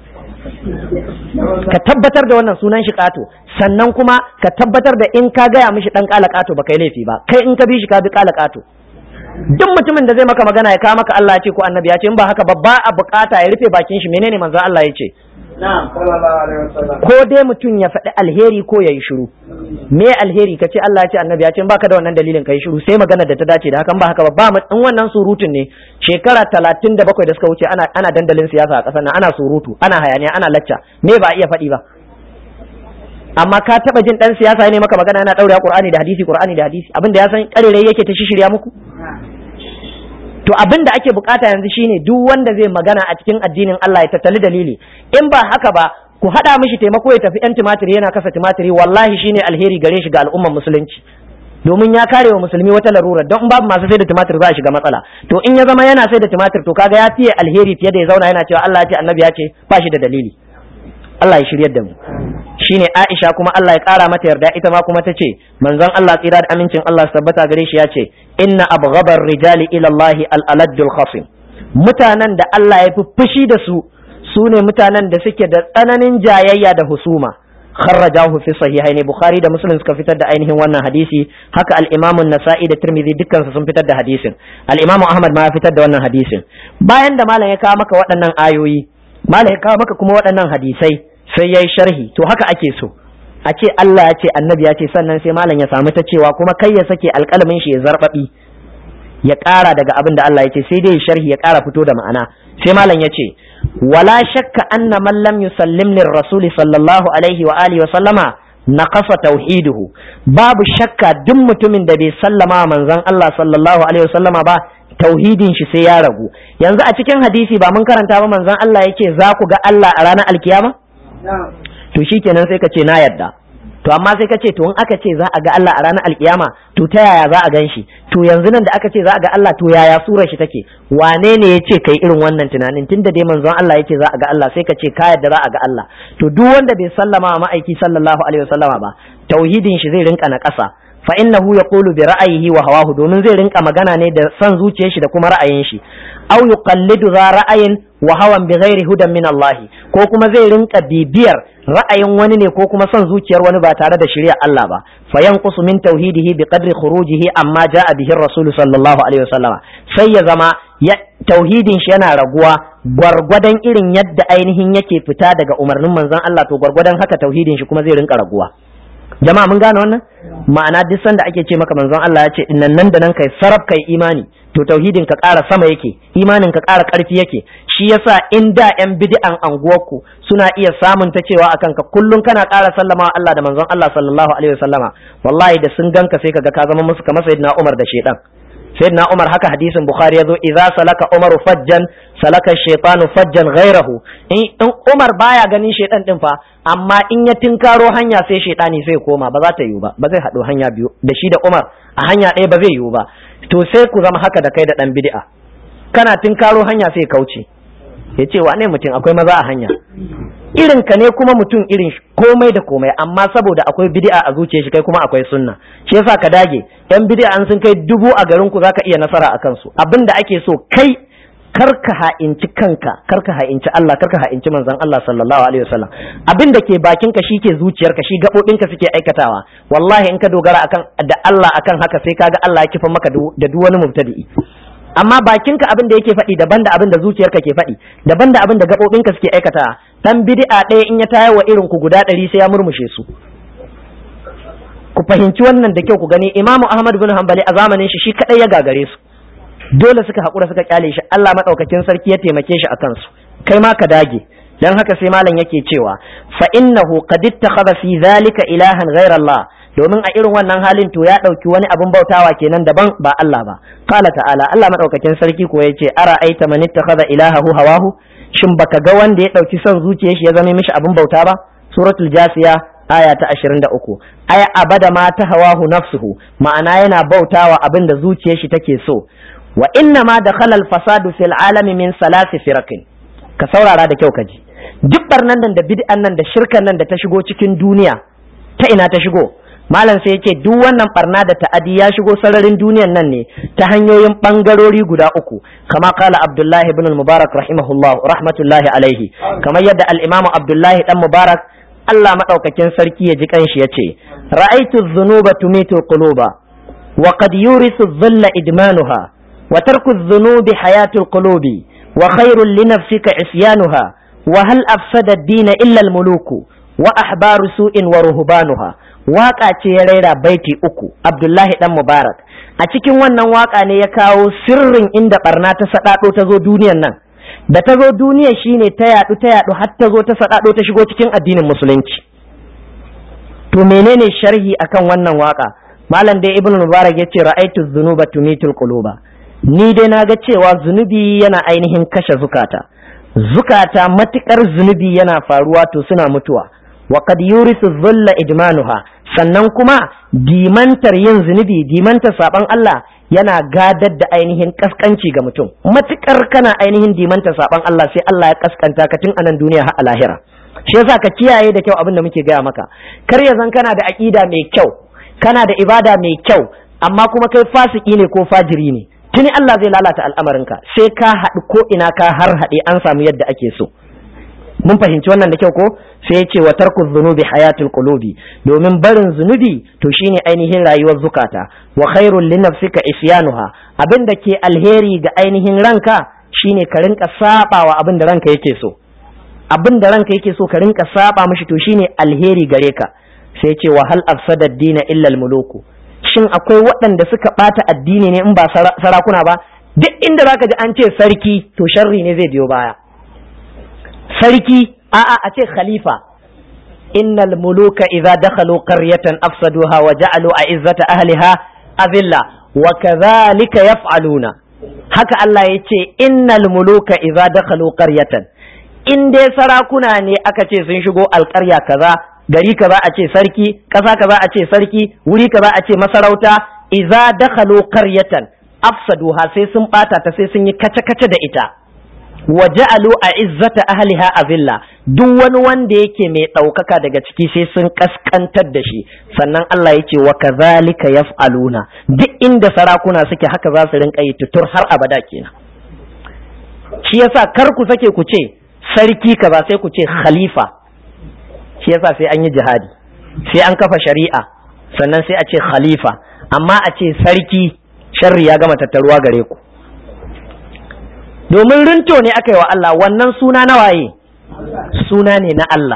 ka tabbatar da wannan sunan shi kato sannan kuma ka tabbatar da in ka gaya mishi dan kala kato ba kai laifi ba kai in ka bi shi ka bi kala kato duk mutumin da zai maka magana ya kawo maka Allah ya ce ko annabi ya ce in ba haka ba ba a bukata ya rufe bakin shi menene manzo Allah ya ce ko dai mutum ya faɗi alheri ko ya yi shiru me alheri ka ce Allah ya ce annabi ya ce baka da wannan dalilin ka yi shiru sai magana da ta dace da hakan ba haka ba ba in wannan surutun ne shekara talatin da bakwai da suka wuce ana ana dandalin siyasa a ƙasar nan ana surutu ana hayaniya ana lacca me ba a iya faɗi ba amma ka taba jin dan siyasa ne maka magana yana daure Qur'ani da hadisi Qur'ani da hadisi abinda ya san karerai yake ta shishirya muku to abin da ake bukata yanzu shine duk wanda zai magana a cikin addinin Allah ya tattali dalili in ba haka ba ku hada mishi taimako ya tafi yan tumatiri yana kasa tumatiri wallahi shine alheri gare shi ga al'ummar musulunci domin ya kare wa musulmi wata larura don babu masu sai da tumatir za a shiga matsala to in ya zama yana sai da tumatir to kaga ya fiye alheri fiye da ya zauna yana cewa Allah ya ce annabi ya ce ba shi da dalili Allah ya shiryar da mu shine Aisha kuma Allah ya kara mata yarda ita ma kuma ta ce manzon Allah tsira da amincin Allah su tabbata gare shi ya ce inna abghabar rijali ila Allah al-aladdul khasim mutanen da Allah ya fi fushi da su su ne mutanen da suke da tsananin jayayya da husuma kharrajahu fi sahihain bukhari da muslim suka fitar da ainihin wannan hadisi haka al-imam an-nasa'i da tirmidhi dukkan su sun fitar da hadisin al-imam ahmad ma ya fitar da wannan hadisin bayan da malam ya kawo maka waɗannan ayoyi malam ya kawo maka kuma waɗannan hadisai sai ya yi sharhi to haka ake so a ce Allah ya ce annabi ya ce sannan sai malam ya samu ta cewa kuma kai ya sake alƙalamin shi ya zarbabi ya ƙara daga abin da Allah ya ce sai dai sharhi ya ƙara fito da ma'ana sai malam ya ce wala shakka anna man lam yusallim lir rasuli sallallahu alaihi wa alihi wa sallama naqasa tauhiduhu babu shakka duk mutumin da bai sallama manzon Allah sallallahu alaihi wasallama ba tauhidin shi sai ya ragu yanzu a cikin hadisi ba mun karanta ba manzon Allah yake za ku ga Allah a ranar alkiyama to shikenan sai ka ce na yadda to amma sai ka ce to in aka ce za a ga Allah a ranar alkiyama to ta yaya za a gan shi to yanzu nan da aka ce za a ga Allah to yaya surar shi take wane ne ya ce kai irin wannan tunanin tunda dai manzon Allah ya ce za a ga Allah sai ka ce ka yadda za a ga Allah to duk wanda bai sallama wa ma'aiki sallallahu alaihi wasallama ba tauhidin shi zai rinka na ƙasa fa innahu yaqulu bi ra'ayihi wa hawahu domin zai rinka magana ne da son zuciyar shi da kuma ra'ayin shi aw yuqallidu za ra'ayin wa hawan bi ghairi hudan min Allah ko kuma zai rinka bibiyar ra'ayin wani ne ko kuma son zuciyar wani ba tare da shari'ar Allah ba fa yanqusu min tauhidihi bi qadri khurujihi amma ja'a bihi rasul sallallahu alaihi wasallama sai ya zama ya tauhidin shi yana raguwa gwargwadon irin yadda ainihin yake fita daga umarnin manzon Allah to gwargwadon haka tauhidin shi kuma zai rinka raguwa jama'a mun gane wannan ma'ana duk sanda ake ce maka manzon Allah ya ce innan nan da nan kai sarab kai imani to tauhidin ka ƙara sama yake imanin ka ƙara ƙarfi yake shi yasa in da yan bid'an anguwarku suna iya samun ta cewa akan ka kullun kana ƙara sallama Allah da manzon Allah sallallahu alaihi wasallama wallahi da sun ganka sai kaga ka zama musu kamar sayyidina Umar da shedan sayyidina Umar haka hadisin Bukhari yazo idza salaka Umaru fajjan salaka shaytanu fajjan ghairahu in Umar baya ganin shedan din fa amma in ya tinkaro hanya sai shaytani sai koma ba za ta yiwu ba ba zai haɗu hanya biyu da shi da Umar a hanya ɗaya ba zai yiwu ba to sai ku zama haka da kai da dan bid'a kana tinkaro hanya sai kauce ya ce wane mutum akwai maza a hanya irin ka ne kuma mutum irin komai da komai amma saboda akwai bid'a a zuciyar shi kai kuma akwai sunna shi yasa ka dage yan bid'a an sun kai dubu a garin ku zaka iya nasara a kansu abinda ake so kai karka ha'inci kanka karka ha'inci Allah karka ha'inci manzon Allah sallallahu alaihi wasallam abin da ke bakin ka shike zuciyarka shi gabobin ka suke aikatawa wallahi in ka dogara akan da Allah akan haka sai kaga Allah ya kifa maka da duk wani mubtadi'i amma bakinka abin da yake faɗi daban da abin da zuciyarka ke faɗi daban da abin da gabobinka suke aikatawa dan bid'a ɗaya in ya tayar wa irin ku guda ɗari sai ya murmushe su ku fahimci wannan da kyau ku gani imamu ahmad bin hanbali a zamanin shi shi kadai ya gagare su dole suka haƙura suka kyale shi Allah maɗaukakin sarki ya taimake shi a kansu kai ma ka dage dan haka sai malam yake cewa fa innahu qad ittakhadha fi dhalika ilahan ghayra Allah domin a irin wannan halin to ya ɗauki wani abin bautawa kenan daban ba Allah ba qala ta'ala Allah maɗaukakin sarki ko yace ara aita man ittakhadha ilahahu hawahu shin baka ga wanda ya ɗauki son zuciyar shi ya zama mishi abin bauta ba suratul jasiya aya ta 23 ay abada ma ta hawahu nafsuhu ma'ana yana bautawa abin da zuciyar shi take so wa inna ma dakhala al-fasadu fil alami min salasi firaqin ka saurara da kyau kaji duk barnan nan da bid'an nan da shirkan nan da ta shigo cikin duniya ta ina ta shigo malam sai yace duk wannan barna da ta'adi ya shigo sararin duniyan nan ne ta hanyoyin bangarori guda uku kama kala abdullahi ibn mubarak rahimahullah rahmatullahi alaihi kamar yadda al-imamu abdullahi dan mubarak Allah madaukakin sarki ya ji kanshi yace ra'aytu dhunuba tumitu quluba wa qad yurisu dhilla idmanuha وترك الذنوب حياة القلوب وخير لنفسك عصيانها وهل أفسد الدين إلا الملوك وأحبار سوء ورهبانها waka ce ya raira baiti uku Abdullahi dan Mubarak a cikin wannan waka ne ya kawo sirrin inda barna ta sadado ta zo duniyan nan da ta zo duniya shine ta yadu ta yadu har ta zo ta sadado ta shigo cikin addinin musulunci to menene sharhi akan wannan waka malam dai ibnu mubarak yace ra'aytu dhunuba tumitul quluba ni dai na ga cewa zunubi yana ainihin kashe zukata zukata matukar zunubi yana faruwa to suna mutuwa wa qad yurisu dhulla idmanuha sannan kuma dimantar yin zunubi dimantar saban Allah yana gadar da ainihin kaskanci ga mutum matukar kana ainihin dimantar saban Allah sai Allah ya kaskanta ka tun anan duniya har a lahira shi yasa ka kiyaye da kyau abin da muke gaya maka kar ya zan kana da aqida mai kyau kana da ibada mai kyau amma kuma kai fasiki ne ko fajiri ne tuni Allah zai lalata al'amarinka sai ka haɗu ko ina ka har haɗe an samu yadda ake so mun fahimci wannan da kyau ko sai ya ce wa tarku zunubi hayatul qulubi domin barin zunubi to shine ainihin rayuwar zukata wa khairul li nafsika isyanuha abin da ke alheri ga ainihin ranka shine ka rinka sabawa abin da ranka yake so abin da ranka yake so ka rinka saba mishi to shine alheri gare ka sai ya ce wa hal afsada ad-dina illa al-muluku shin akwai waɗanda suka ɓata addini ne in ba sarakuna ba duk inda zaka ji an ce sarki to sharri ne zai biyo baya sarki a'a a ce khalifa innal muluka idza dakhalu qaryatan afsaduha wa ja'alu a'izzata ahliha azilla wa kadhalika yaf'aluna haka Allah ya ce innal muluka idza dakhalu qaryatan in dai sarakuna ne aka ce sun shigo alƙarya kaza gari kaza a ce sarki ƙasa kaza a ce sarki wuri kaza a ce masarauta idza dakhalu qaryatan afsaduha sai sun bata ta sai sun yi kace-kace da ita wa ja'alu a izzata ahliha azilla duk wani wanda yake mai ɗaukaka daga ciki sai sun kaskantar da shi sannan Allah yake wa kazalika yaf'aluna duk inda sarakuna suke haka za su rinka yi tutur har abada kenan shi yasa kar ku sake ku ce sarki kaza sai ku ce khalifa shi yasa sai an yi jihadi sai an kafa shari'a sannan sai a ce khalifa amma a ce sarki sharri ya gama tattaruwa gare ku domin rinto ne aka yi wa Allah wannan suna na waye suna ne na Allah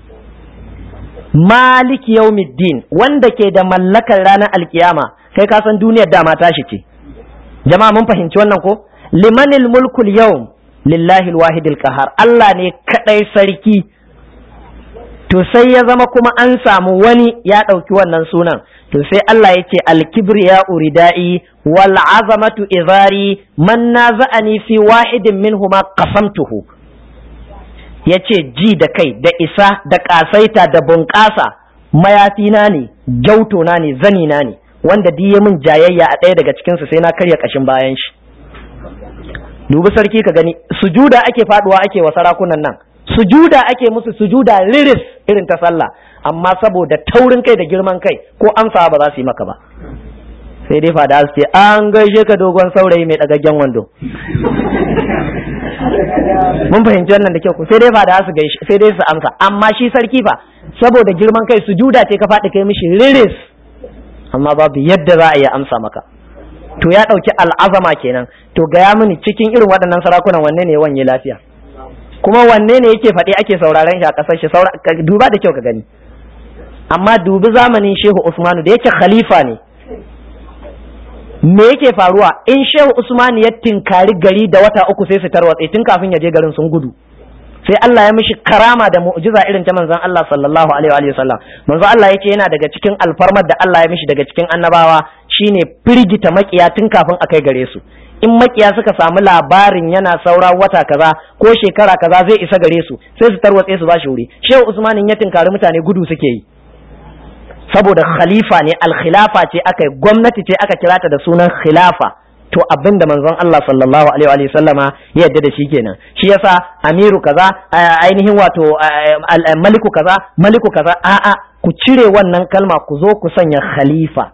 malik yaumiddin wanda ke da mallakar ranar alkiyama kai ka san duniyar dama tashi ce jama'a mun fahimci wannan ko limanil mulkul yawm lillahi alwahidil qahar Allah ne kadai sarki to sai ya zama kuma an samu wani ya ɗauki wannan sunan to sai Allah ya ce alkibriya uridai wal azamatu izari man naza'ani fi wahidin minhuma qasamtuhu yace ji da kai da isa da kasaita da bunƙasa mayafina ne jautona ne zanina ne wanda diye min jayayya a ɗaya daga cikinsu sai na karya ƙashin bayan shi dubi sarki ka gani sujuda ake faduwa ake wa sarakunan nan sujuda ake musu sujuda riris irin ta sallah amma saboda taurin kai da girman kai ko amsa ba za su yi maka ba sai dai fada su ce an gaishe ka dogon saurayi mai dagaggen wando mun fahimci wannan da kyau ko sai dai fada su gaishe sai dai su amsa amma shi sarki fa saboda girman kai sujuda ce ka faɗi kai mishi riris amma babu yadda za a iya amsa maka to ya ɗauki al'azama kenan to gaya mini cikin irin waɗannan sarakunan wanne ne wanye lafiya kuma wanne ne yake faɗi ake sauraron shi a ƙasar shi duba da kyau ka gani amma dubi zamanin shehu usmanu da yake khalifa ne me yake faruwa in shehu usmanu ya tinkari gari da wata uku sai su tarwatse tun kafin ya je garin sun gudu sai Allah ya mishi karama da mu'jiza irin ta manzon Allah sallallahu alaihi wa sallam manzon Allah yace yana daga cikin alfarmar da Allah ya mishi daga cikin annabawa shine firgita makiya tun kafin a kai gare su in makiya suka samu labarin yana saura wata kaza ko shekara kaza zai isa gare su sai su tarwatse su bashi wuri shehu usman ya tinkari mutane gudu suke yi saboda khalifa ne alkhilafa ce aka gwamnati ce aka kira ta da sunan khilafa to abin da manzon Allah sallallahu alaihi wa sallama ya yadda da shi kenan shi yasa amiru kaza ainihin wato maliku kaza maliku kaza a'a ku cire wannan kalma ku zo ku sanya khalifa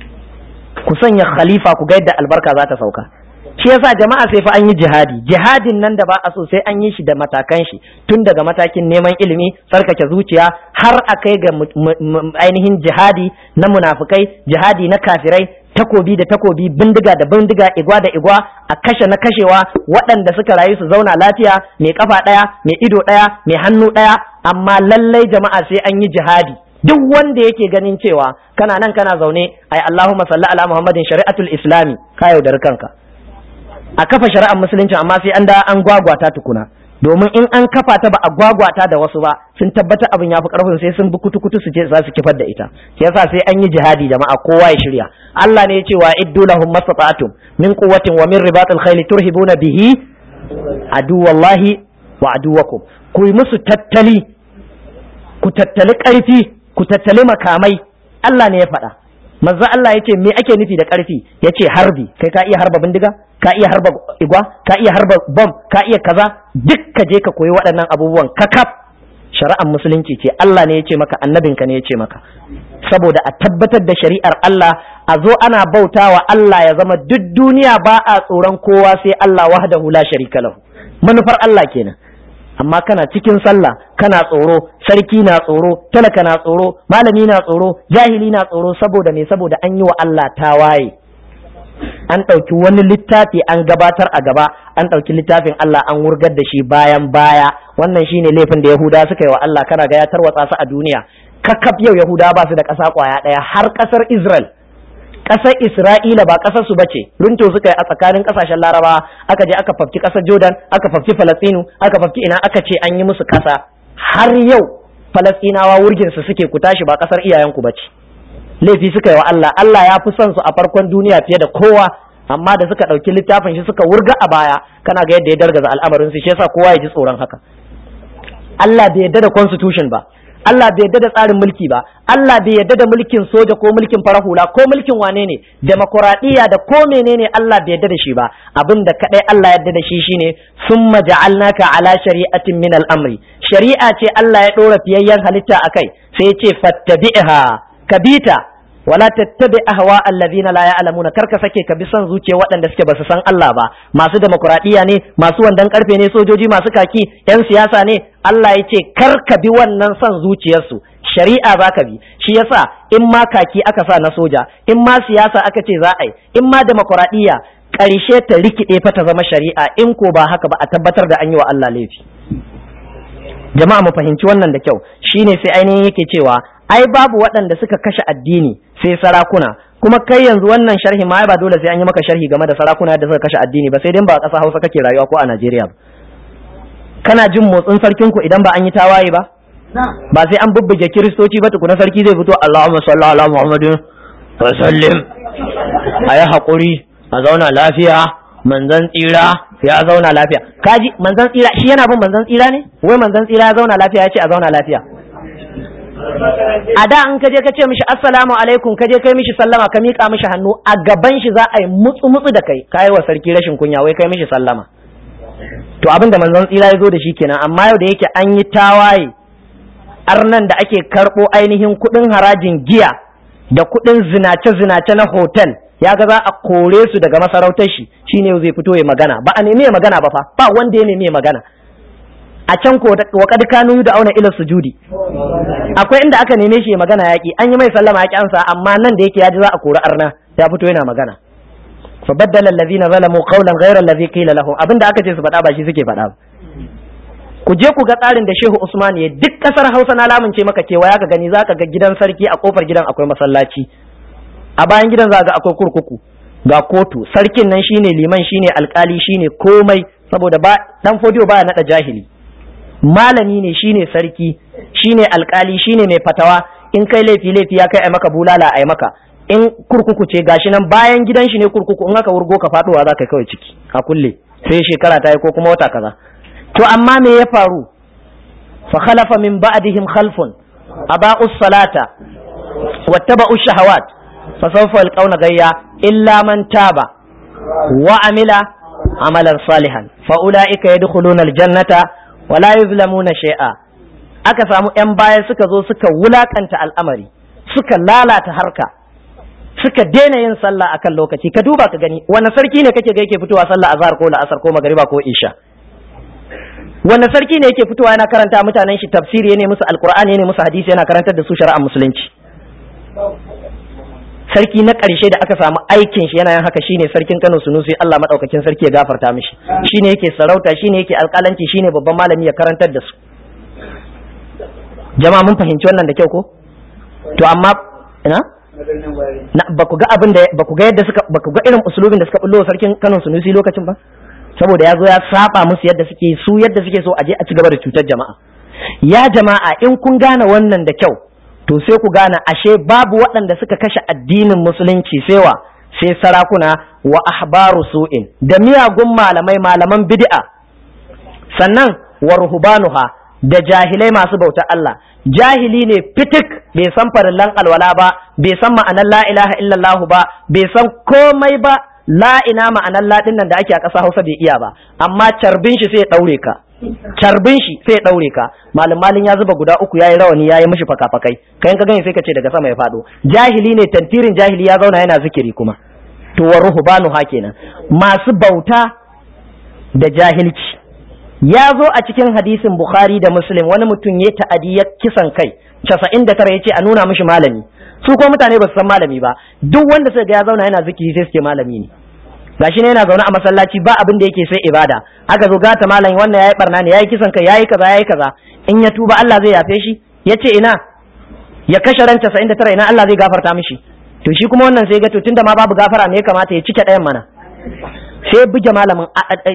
ku sanya khalifa ku ga yadda albarka za ta sauka shi yasa jama'a sai fa an yi jihadi jihadin nan da ba a so sai an yi shi da matakan shi tun daga matakin neman ilimi tsarkake zuciya har a kai ga ainihin jihadi na munafukai jihadi na kafirai takobi da takobi bindiga da bindiga igwa da igwa a kashe na kashewa waɗanda suka rayu su zauna lafiya mai kafa ɗaya mai ido ɗaya mai hannu ɗaya amma lallai jama'a sai an yi jihadi duk wanda yake ganin cewa kana nan kana zaune ai Allahumma salli ala Muhammadin shari'atul islami ka yaudar kanka a kafa shari'ar musulunci amma sai an da an gwagwata tukuna domin in an kafa ta ba a gwagwata da wasu ba sun tabbata abin ya fi karfin sai sun bi kutu-kutu su je za su kifar da ita sai yasa sai an yi jihadi jama'a kowa ya shirya Allah ne ya ce wa iddu lahum mastata'tum min quwwatin wa min ribatil khayl turhibuna bihi aduwallahi wa aduwakum ku yi musu tattali ku tattali karfi ku tattali makamai Allah ne ya faɗa manzo Allah ya ce me ake nufi da ƙarfi ya ce harbi kai ka iya harba bindiga ka iya harba igwa ka iya harba bom ka iya kaza duk ka je ka koyi waɗannan abubuwan kakaf shari'ar musulunci ce Allah ne ya ce maka annabinka ne ya ce maka saboda a tabbatar da shari'ar Allah a zo ana bautawa Allah ya zama duk duniya ba a tsoron kowa sai Allah wahdahu la sharika lahu manufar Allah kenan amma kana cikin sallah kana tsoro sarki na tsoro talaka na tsoro malami na tsoro jahili na tsoro saboda me saboda an yi wa Allah tawaye an ɗauki wani littafi an gabatar a gaba an ɗauki littafin Allah an wurgar da shi bayan baya wannan shine laifin da Yahuda suka yi wa Allah kana ga ya tarwatsa su a duniya kakaf yau Yahuda ba su da ƙasa ƙwaya ɗaya har ƙasar Israel ƙasar Isra'ila ba ƙasar su bace runto suka yi a tsakanin ƙasashen Laraba aka je aka fafki ƙasar Jordan aka fafki Falastinu aka fafki ina aka ce an yi musu ƙasa har yau falastinawa wurgin su suke ku tashi ba kasar iyayenku ba ce laifi suka yi wa Allah Allah ya fi son su a farkon duniya fiye da kowa amma da suka ɗauki littafin shi suka wurga a baya kana ga yadda ya dargaza al'amarin su shi yasa kowa ya ji tsoron haka Allah bai yadda da constitution ba Allah bai yadda da tsarin mulki ba Allah bai yadda da mulkin soja ko mulkin farar hula ko mulkin wane ne demokuraɗiyya da ko menene Allah bai yadda da shi ba abin da kadai Allah yadda da shi shine summa ja'alnaka ala shari'atin min al-amri shari'a ce Allah ya dora fiyayyen halitta akai sai ya ce fattabi'ha kabita wala tattabi ahwa allazina la ya'lamuna kar ka sake ka bi son zuciya waɗanda suke basu san Allah ba masu demokradiya ne masu wandan karfe ne sojoji masu kaki yan siyasa ne Allah ya ce kar ka bi wannan son zuciyarsu shari'a za ka bi shi yasa in ma kaki aka sa na soja in ma siyasa aka ce za a yi in ma demokradiya ƙarshe ta rikide fa ta zama shari'a in ko ba haka ba a tabbatar da an yi wa Allah laifi jama'a mu fahimci wannan da kyau shine sai ainihin yake cewa ai babu waɗanda suka kashe addini sai sarakuna kuma kai yanzu wannan sharhi ma ba dole sai an yi maka sharhi game da sarakuna da suka kashe addini ba sai dai ba a ƙasa Hausa kake rayuwa ko a Najeriya ba kana jin motsin sarkin ku idan ba an yi tawaye ba ba sai an bubbuge kiristoci ba tukuna sarki zai fito Allahumma salli ala Muhammadin wa sallim ayi hakuri a zauna lafiya manzan tsira ya zauna lafiya kaji manzan tsira shi yana bin manzan tsira ne wai manzan tsira ya zauna lafiya ya ce a zauna lafiya a da in ka je ka ce mishi assalamu alaikum ka je kai mishi sallama ka miƙa mishi hannu a gaban shi za a yi mutsu mutsu da kai kai wa sarki rashin kunya wai kai mishi sallama to abin da manzon tsira ya zo da shi kenan amma yau da yake an yi tawaye arnan da ake karɓo ainihin kuɗin harajin giya da kuɗin zinace zinace na hotel ya ga za a kore su daga masarautar shi shine zai fito ya magana ba a nemi ya magana ba fa ba wanda ya nemi ya magana a can ko wa kad kanu da auna ila sujudi akwai inda aka neme shi ya magana yaki an yi mai sallama yaki ansa amma nan da yake ya ji za a kori arna ya fito yana magana fa baddala allazina zalamu qawlan ghayra allazi qila lahum abinda aka ce su faɗa ba shi suke faɗa ba ku je ku ga tsarin da Shehu Usman ya duk kasar Hausa na lamunce maka cewa ya ka gani zaka ga gidan sarki a kofar gidan akwai masallaci a bayan gidan za ga akwai kurkuku ga kotu sarkin nan shine liman shine alkali shine komai saboda ba dan fodiyo baya nada jahili malami ne shine sarki shine alkali shine mai fatawa in kai laifi laifi ya kai ai maka bulala ai maka in kurkuku ce gashi nan bayan gidan shi ne kurkuku in aka wurgo ka faduwa za ka kawai ciki a kulle sai shekara ta yi ko kuma wata kaza to amma me ya faru fa khalafa min ba'dihim khalfun aba'u salata wattaba'u shahawat fa sawfa yalqawna gayya illa man taba wa amila amalan salihan fa ulaika yadkhuluna aljannata wala yuzlamuna shay'a aka samu yan baya suka zo suka wulakanta al'amari suka lalata harka suka daina yin sallah akan lokaci ka duba ka gani wani sarki ne kake ga yake fitowa sallah azhar ko la'asar ko magariba ko isha wani sarki ne yake fitowa yana karanta mutanen shi tafsiri ne musu alqur'ani ne musu hadisi yana karantar da su shari'ar musulunci sarki na ƙarshe da aka samu aikin shi yana yin haka shine sarkin Kano Sunusi Allah madaukakin sarki ya gafarta mishi shine yake sarauta shine yake alƙalanci shine babban malami ya karantar da su jama'a mun fahimci wannan da kyau ko to amma ina na ba ku ga abin da ba ku ga yadda suka ba ku ga irin usulubin da suka bullo sarkin Kano Sunusi lokacin ba saboda ya zo ya saba musu yadda suke su yadda suke so a je a ci gaba da cutar jama'a ya jama'a in kun gane wannan da kyau to sai ku gane ashe babu waɗanda suka kashe addinin musulunci sewa sai sarakuna wa ahbaru su'in da miyagun malamai malaman bid'a sannan wa ruhbanuha da jahilai masu bautar Allah jahili ne fitik bai san farillan alwala ba bai san ma'anar la ilaha illallah ba bai san komai ba la ina ma'anar la nan da ake a ƙasa Hausa bai iya ba amma carbin shi sai ya daure ka carbin shi sai ya daure ka malam malin ya zuba guda uku yayi rawani yayi mishi fakafakai kayan ka gani sai ka ce daga sama ya fado jahili ne tantirin jahili ya zauna yana zikiri kuma to wa ruhbanu ha kenan masu bauta da jahilci ya zo a cikin hadisin bukhari da muslim wani mutum ya ta'adi ya kisan kai casa'in da tara ya ce a nuna mishi malami su ko mutane ba su san malami ba duk wanda suka ga ya zauna yana zikiri sai suke malami ne gashi ne yana zaune a masallaci ba abin da yake sai ibada aka zo gata malam wannan yayi barna ne yayi kisan kai yayi kaza yayi kaza in ya tuba Allah zai yafe shi yace ina ya kashe ran 99 ina Allah zai gafarta mishi to shi kuma wannan sai ga to tunda ma babu gafara me ya kamata ya cike ɗayan mana sai buge malamin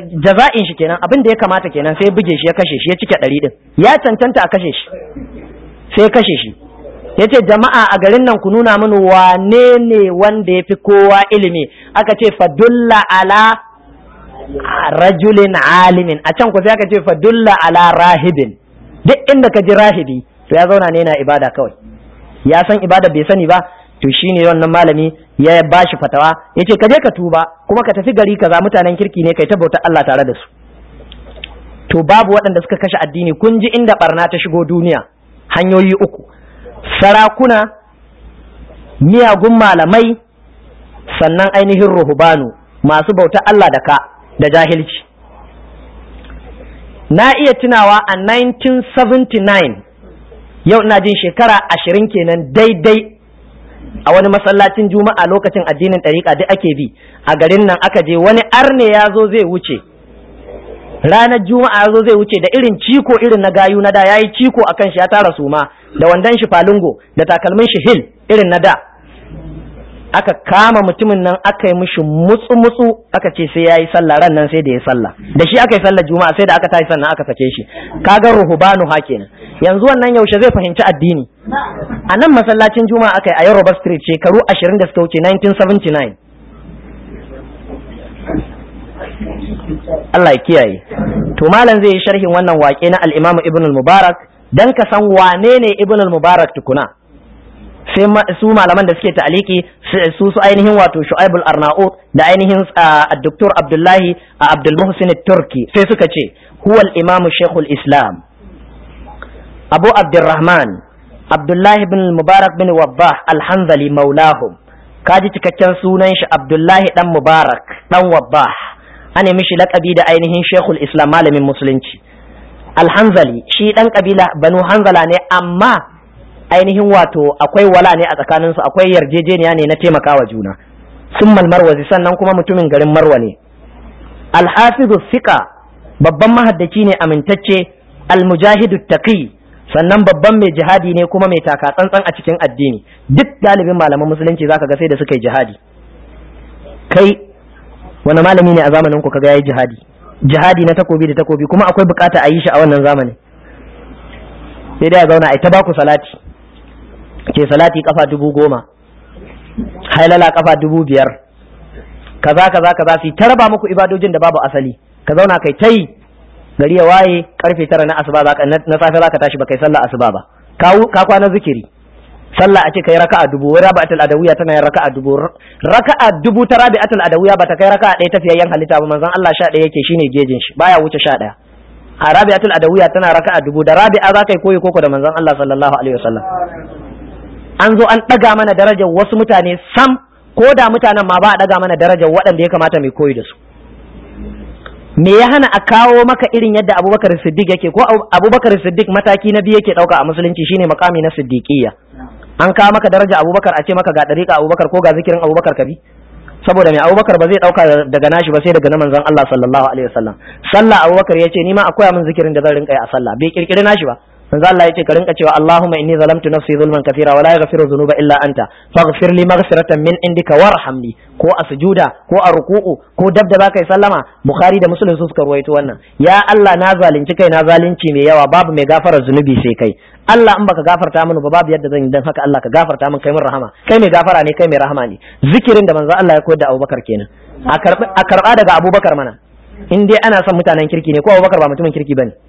jaza'in shi kenan abin da ya kamata kenan sai buge shi ya kashe shi ya cike ɗari din ya cancanta a kashe shi sai kashe shi yace jama'a a garin nan ku nuna mini wane ne wanda ya fi kowa ilimi aka ce fadulla ala rajulin alimin a can ku sai aka ce fadulla ala rahibin duk inda ka ji rahibi to ya zauna ne na ibada kawai ya san ibada bai sani ba to shine wannan malami ya ba shi fatawa ya ce ka je ka tuba kuma ka tafi gari kaza mutanen kirki ne kai ta bautar Allah tare da su to babu waɗanda suka kashe addini kun ji inda barna ta shigo duniya hanyoyi uku sarakuna miyagun malamai sannan ainihin ruhubanu masu bautar Allah da ka da jahilci na iya tunawa a 1979 yau ina jin shekara ashirin kenan daidai a wani masallacin juma'a lokacin addinin ɗariƙa duk ake bi a garin nan aka je wani arne ya zo zai wuce ranar juma'a ya zo zai wuce da irin ciko irin na gayu na da ya yi ciko a kan shi ya tara suma da wandon shi falungo da takalmin shi hil irin na da aka kama mutumin nan aka yi mishi mutsu mutsu aka ce sai ya yi sallah ran nan sai da ya sallah da shi aka yi sallah juma'a sai da aka tashi sannan aka sake shi kaga ruhubanu ha kenan yanzu wannan yaushe zai fahimci addini a nan masallacin juma'a aka yi a yoruba street shekaru ashirin da suka wuce 1979 Allah ya kiyaye to malam zai yi sharhin wannan waƙe na al-Imam Ibn al-Mubarak dan ka san wane ne Ibn al-Mubarak tukuna sai su malaman da suke ta'aliki su su ainihin wato Shu'aib al-Arnaut da ainihin Dr. Abdullahi Abdul Muhsin turki sai suka ce huwa al-Imam Sheikhul Islam Abu Abdurrahman Abdullahi bin Mubarak bin Wabbah Al-Hanzali maulahum kaji cikakken sunan shi Abdullahi dan Mubarak dan Wabbah ana mishi laƙabi da ainihin Sheikhul Islam malamin musulunci Al-Hanzali shi dan kabila Banu Hanzala ne amma ainihin wato akwai wala ne a tsakanin su akwai yarjejeniya ne na taimakawa juna summal marwazi sannan kuma mutumin garin Marwa ne Al-Hafizu Fiqa babban mahaddaci ne amintacce Al-Mujahidu Taqi sannan babban mai jihadi ne kuma mai taka tsantsan a cikin addini duk galibin malaman musulunci zaka ga sai da suka yi jihadi kai wani malami ne a zamanin ku kaga yayi jihadi jihadi na takobi da takobi kuma akwai bukata a yi shi a wannan zamanin sai dai a zauna ai ta baku salati ke salati kafa dubu goma hailala kafa dubu biyar kaza kaza kaza su ta raba muku ibadojin da babu asali ka zauna kai ta yi gari ya waye karfe tara na asuba zaka na safe zaka tashi baka yi sallah asuba ba ka kwana zikiri sallah a ce kai raka'a dubu wai rabi'atul adawiya tana yin raka'a dubu raka'a dubu ta rabi'atul adawiya bata kai raka'a ɗaya tafiyayyen halitta ba manzon Allah sha ɗaya yake shine gejin shi baya wuce sha ɗaya a rabi'atul adawiya tana raka'a dubu da rabi'a zaka yi koyi koko da manzon Allah sallallahu alaihi wasallam an zo an ɗaga mana darajar wasu mutane sam ko da mutanen ma ba a ɗaga mana darajar waɗanda ya kamata mai koyi da su me ya hana a kawo maka irin yadda abubakar siddiq yake ko abubakar siddiq mataki na biyu yake ɗauka a musulunci shine makami na siddiqiyya an kawo maka daraja abubakar a ce maka ga ɗariƙa abubakar ko ga zikirin abubakar kabi saboda mai abubakar ba zai ɗauka daga nashi ba sai daga na manzon Allah sallallahu alaihi wasallam sallah abubakar ya ce ni ma akwai min zikirin da zan rinka yi a sallah bai kirkiri nashi ba manzo Allah yace ka rinka cewa Allahumma inni zalamtu nafsi zulman kathira wa la yaghfiru dhunuba illa anta faghfir li maghfiratan min indika warhamni ko a sujuda ko a ruku'u ko dab da zaka yi sallama Bukhari da Muslim su suka ruwaito wannan ya Allah na zalunci kai na zalunci mai yawa babu mai gafarar zunubi sai kai Allah in baka gafarta mini ba babu yadda zan yi dan haka Allah ka gafarta min kai min rahama kai mai gafara ne kai mai rahama ne zikirin da manzo Allah ya koyar da Abubakar kenan a karba daga Abubakar mana in dai ana son mutanen kirki ne ko Abubakar ba mutumin kirki bane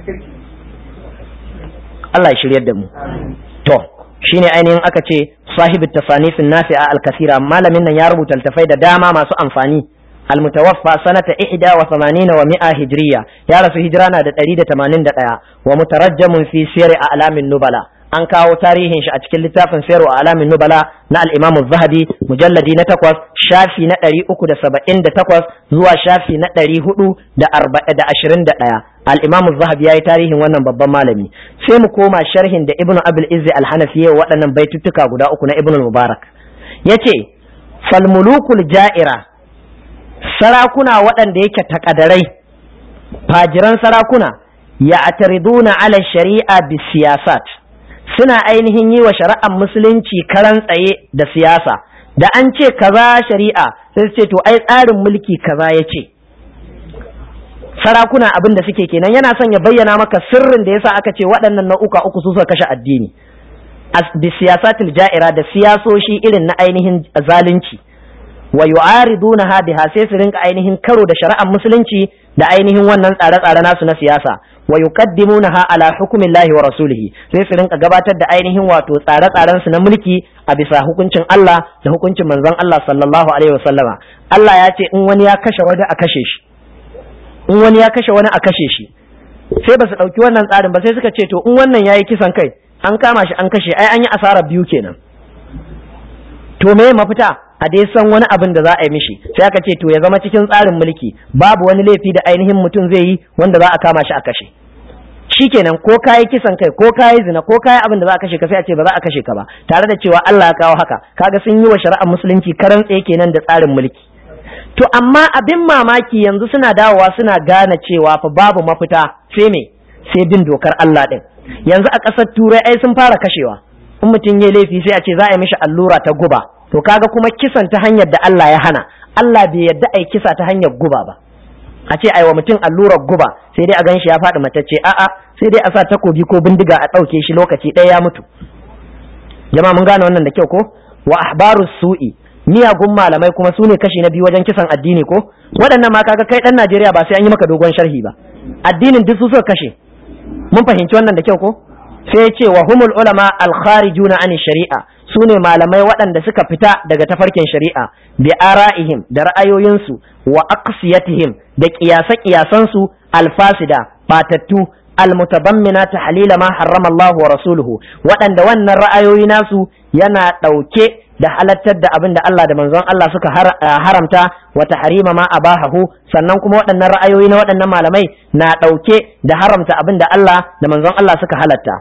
Allah ya shiryar da mu to shine ainihin aka ce sahibu tasanifin nafi'a al-kasira malamin nan ya rubuta littafai da dama masu amfani المتوفى سنة إحدى وثمانين ومئة هجرية يا رسول هجرانا دا تريد تمانين دا ومترجم في سير أعلام النبلاء an kawo tarihin shi a cikin littafin sayarwa alamin nubala na al-imamu zahabi mujalladi na takwas shafi na ɗari uku da saba'in da takwas zuwa shafi na ɗari hudu da da ashirin da ɗaya al-imamu zahabi ya yi tarihin wannan babban malami sai mu koma sharhin da ibnu abul izzi al-hanafi ya waɗannan baituttuka guda uku na ibnu mubarak yace falmulukul ja'ira sarakuna waɗanda yake takadarai fajiran sarakuna ya atariduna ala shari'a bi siyasat suna ainihin yi wa shari'ar musulunci karan tsaye da siyasa da an ce kaza shari'a sai ce to ai tsarin mulki kaza ya ce sarakuna abin da suke kenan yana son ya bayyana maka sirrin da yasa aka ce waɗannan nau'uka uku su suka kashe addini bi siyasatil ja'ira da siyasoshi irin na ainihin zalunci wa yu'aridunaha biha sai su rinka ainihin karo da shari'ar musulunci da ainihin wannan tsare-tsare nasu na siyasa wa yuqaddimunaha ala hukmillahi wa rasulihi sai su rinka gabatar da ainihin wato tsare-tsaren su na mulki a bisa hukuncin Allah da hukuncin manzon Allah sallallahu alaihi wasallama Allah ya ce in wani ya kashe wani a kashe shi in wani ya kashe wani a kashe shi sai ba su ɗauki wannan tsarin ba sai suka ce to in wannan yayi kisan kai an kama shi an kashe ai an yi asara biyu kenan to me mafita a dai san wani abin da za a yi mishi sai aka ce to ya zama cikin tsarin mulki babu wani laifi da ainihin mutum zai yi wanda za a kama shi a kashe shikenan ko kayi kisan kai ko kayi zina ko kayi abin da za a kashe ka sai a ce ba za a kashe ka ba tare da cewa Allah ya kawo haka kaga sun yi wa shari'ar musulunci karan tsaye kenan da tsarin mulki to amma abin mamaki yanzu suna dawowa suna gane cewa fa babu mafita sai me sai bin dokar Allah din yanzu a ƙasar turai ai sun fara kashewa in mutum ya laifi sai a ce za a yi mishi allura ta guba to kaga kuma kisan ta hanyar da Allah ya hana Allah bai yarda ai kisa ta hanyar guba ba a ce aiwa mutum allurar guba sai dai a gan shi ya faɗi matacce a'a sai dai a sa takobi ko bindiga a ɗauke shi lokaci ɗaya ya mutu jama'a mun gane wannan da kyau ko wa ahbarus su'i miyagun malamai kuma su ne kashi na biyu wajen kisan addini ko waɗannan ma kaga kai ɗan Najeriya ba sai an yi maka dogon sharhi ba addinin duk su suka kashe mun fahimci wannan da kyau ko sai ya ce wa humul ulama al kharijuna an shari'a su ne malamai waɗanda suka fita daga tafarkin shari'a bi ara'ihim da ra'ayoyinsu wa aqsiyatihim da qiyasa qiyasansu al fasida batattu almutabammina tahlila ma harrama Allah wa rasuluhu waɗanda wannan ra'ayoyi nasu yana ɗauke da halattar da abin da Allah da manzon Allah suka haramta wa tahrima ma abahahu sannan kuma waɗannan ra'ayoyi na waɗannan malamai na ɗauke da haramta abin da Allah da manzon Allah suka halatta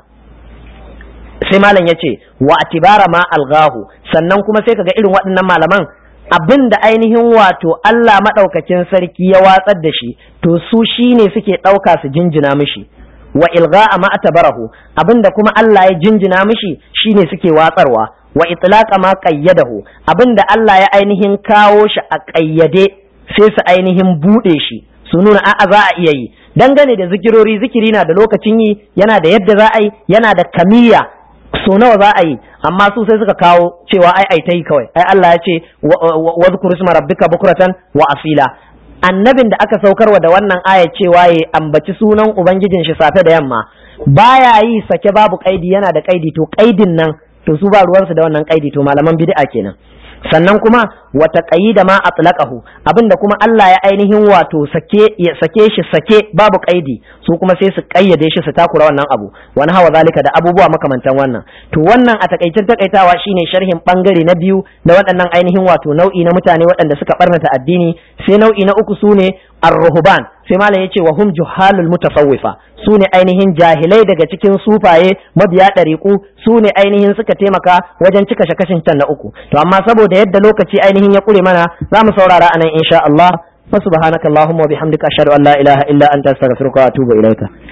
sai malam ya ce wa atibara ma algahu sannan kuma sai kaga irin waɗannan malaman abin da ainihin wato Allah maɗaukakin sarki ya watsar da shi to su shine suke ɗauka su jinjina mishi wa ilga'a ma atabarahu abinda kuma Allah ya jinjina mishi shine suke watsarwa wa itlaqa ma qayyadahu abinda Allah ya ainihin kawo shi a qayyade sai su ainihin bude shi su nuna a'a za a iya yi dangane da zikirori zikiri na da lokacin yi yana da yadda za a yi yana da kamiyya so nawa za a yi amma su sai suka kawo cewa ai ai ta yi kawai ai Allah ya ce wa zkuru isma rabbika bukratan wa asila annabin da aka saukarwa da wannan aya cewa ya ambaci sunan ubangijin shi safe da yamma baya yi sake babu kaidi yana da kaidi to kaidin nan to su ba ruwansu da wannan kaidi to malaman bid'a kenan sannan kuma wata da ma atlaqahu abinda kuma Allah ya ainihin wato sake ya sake shi sake babu kaidi su kuma sai su kayyade shi su takura wannan abu wani hawa zalika da abubuwa makamantan wannan to wannan a takaicin takaitawa shine sharhin bangare na biyu da waɗannan ainihin wato nau'i na mutane waɗanda suka barnata addini sai nau'i na uku sune ar-ruhban sai malam yace wa hum juhalul mutasawwifa su ne ainihin jahilai daga cikin sufaye mabiya ɗariƙu su ne ainihin suka taimaka wajen cika shakashin can na uku to amma saboda yadda lokaci ainihin ya ƙure mana za mu saurara anan insha Allah fa subhanakallahumma wa bihamdika ashhadu an la ilaha illa anta astaghfiruka wa atubu ilaika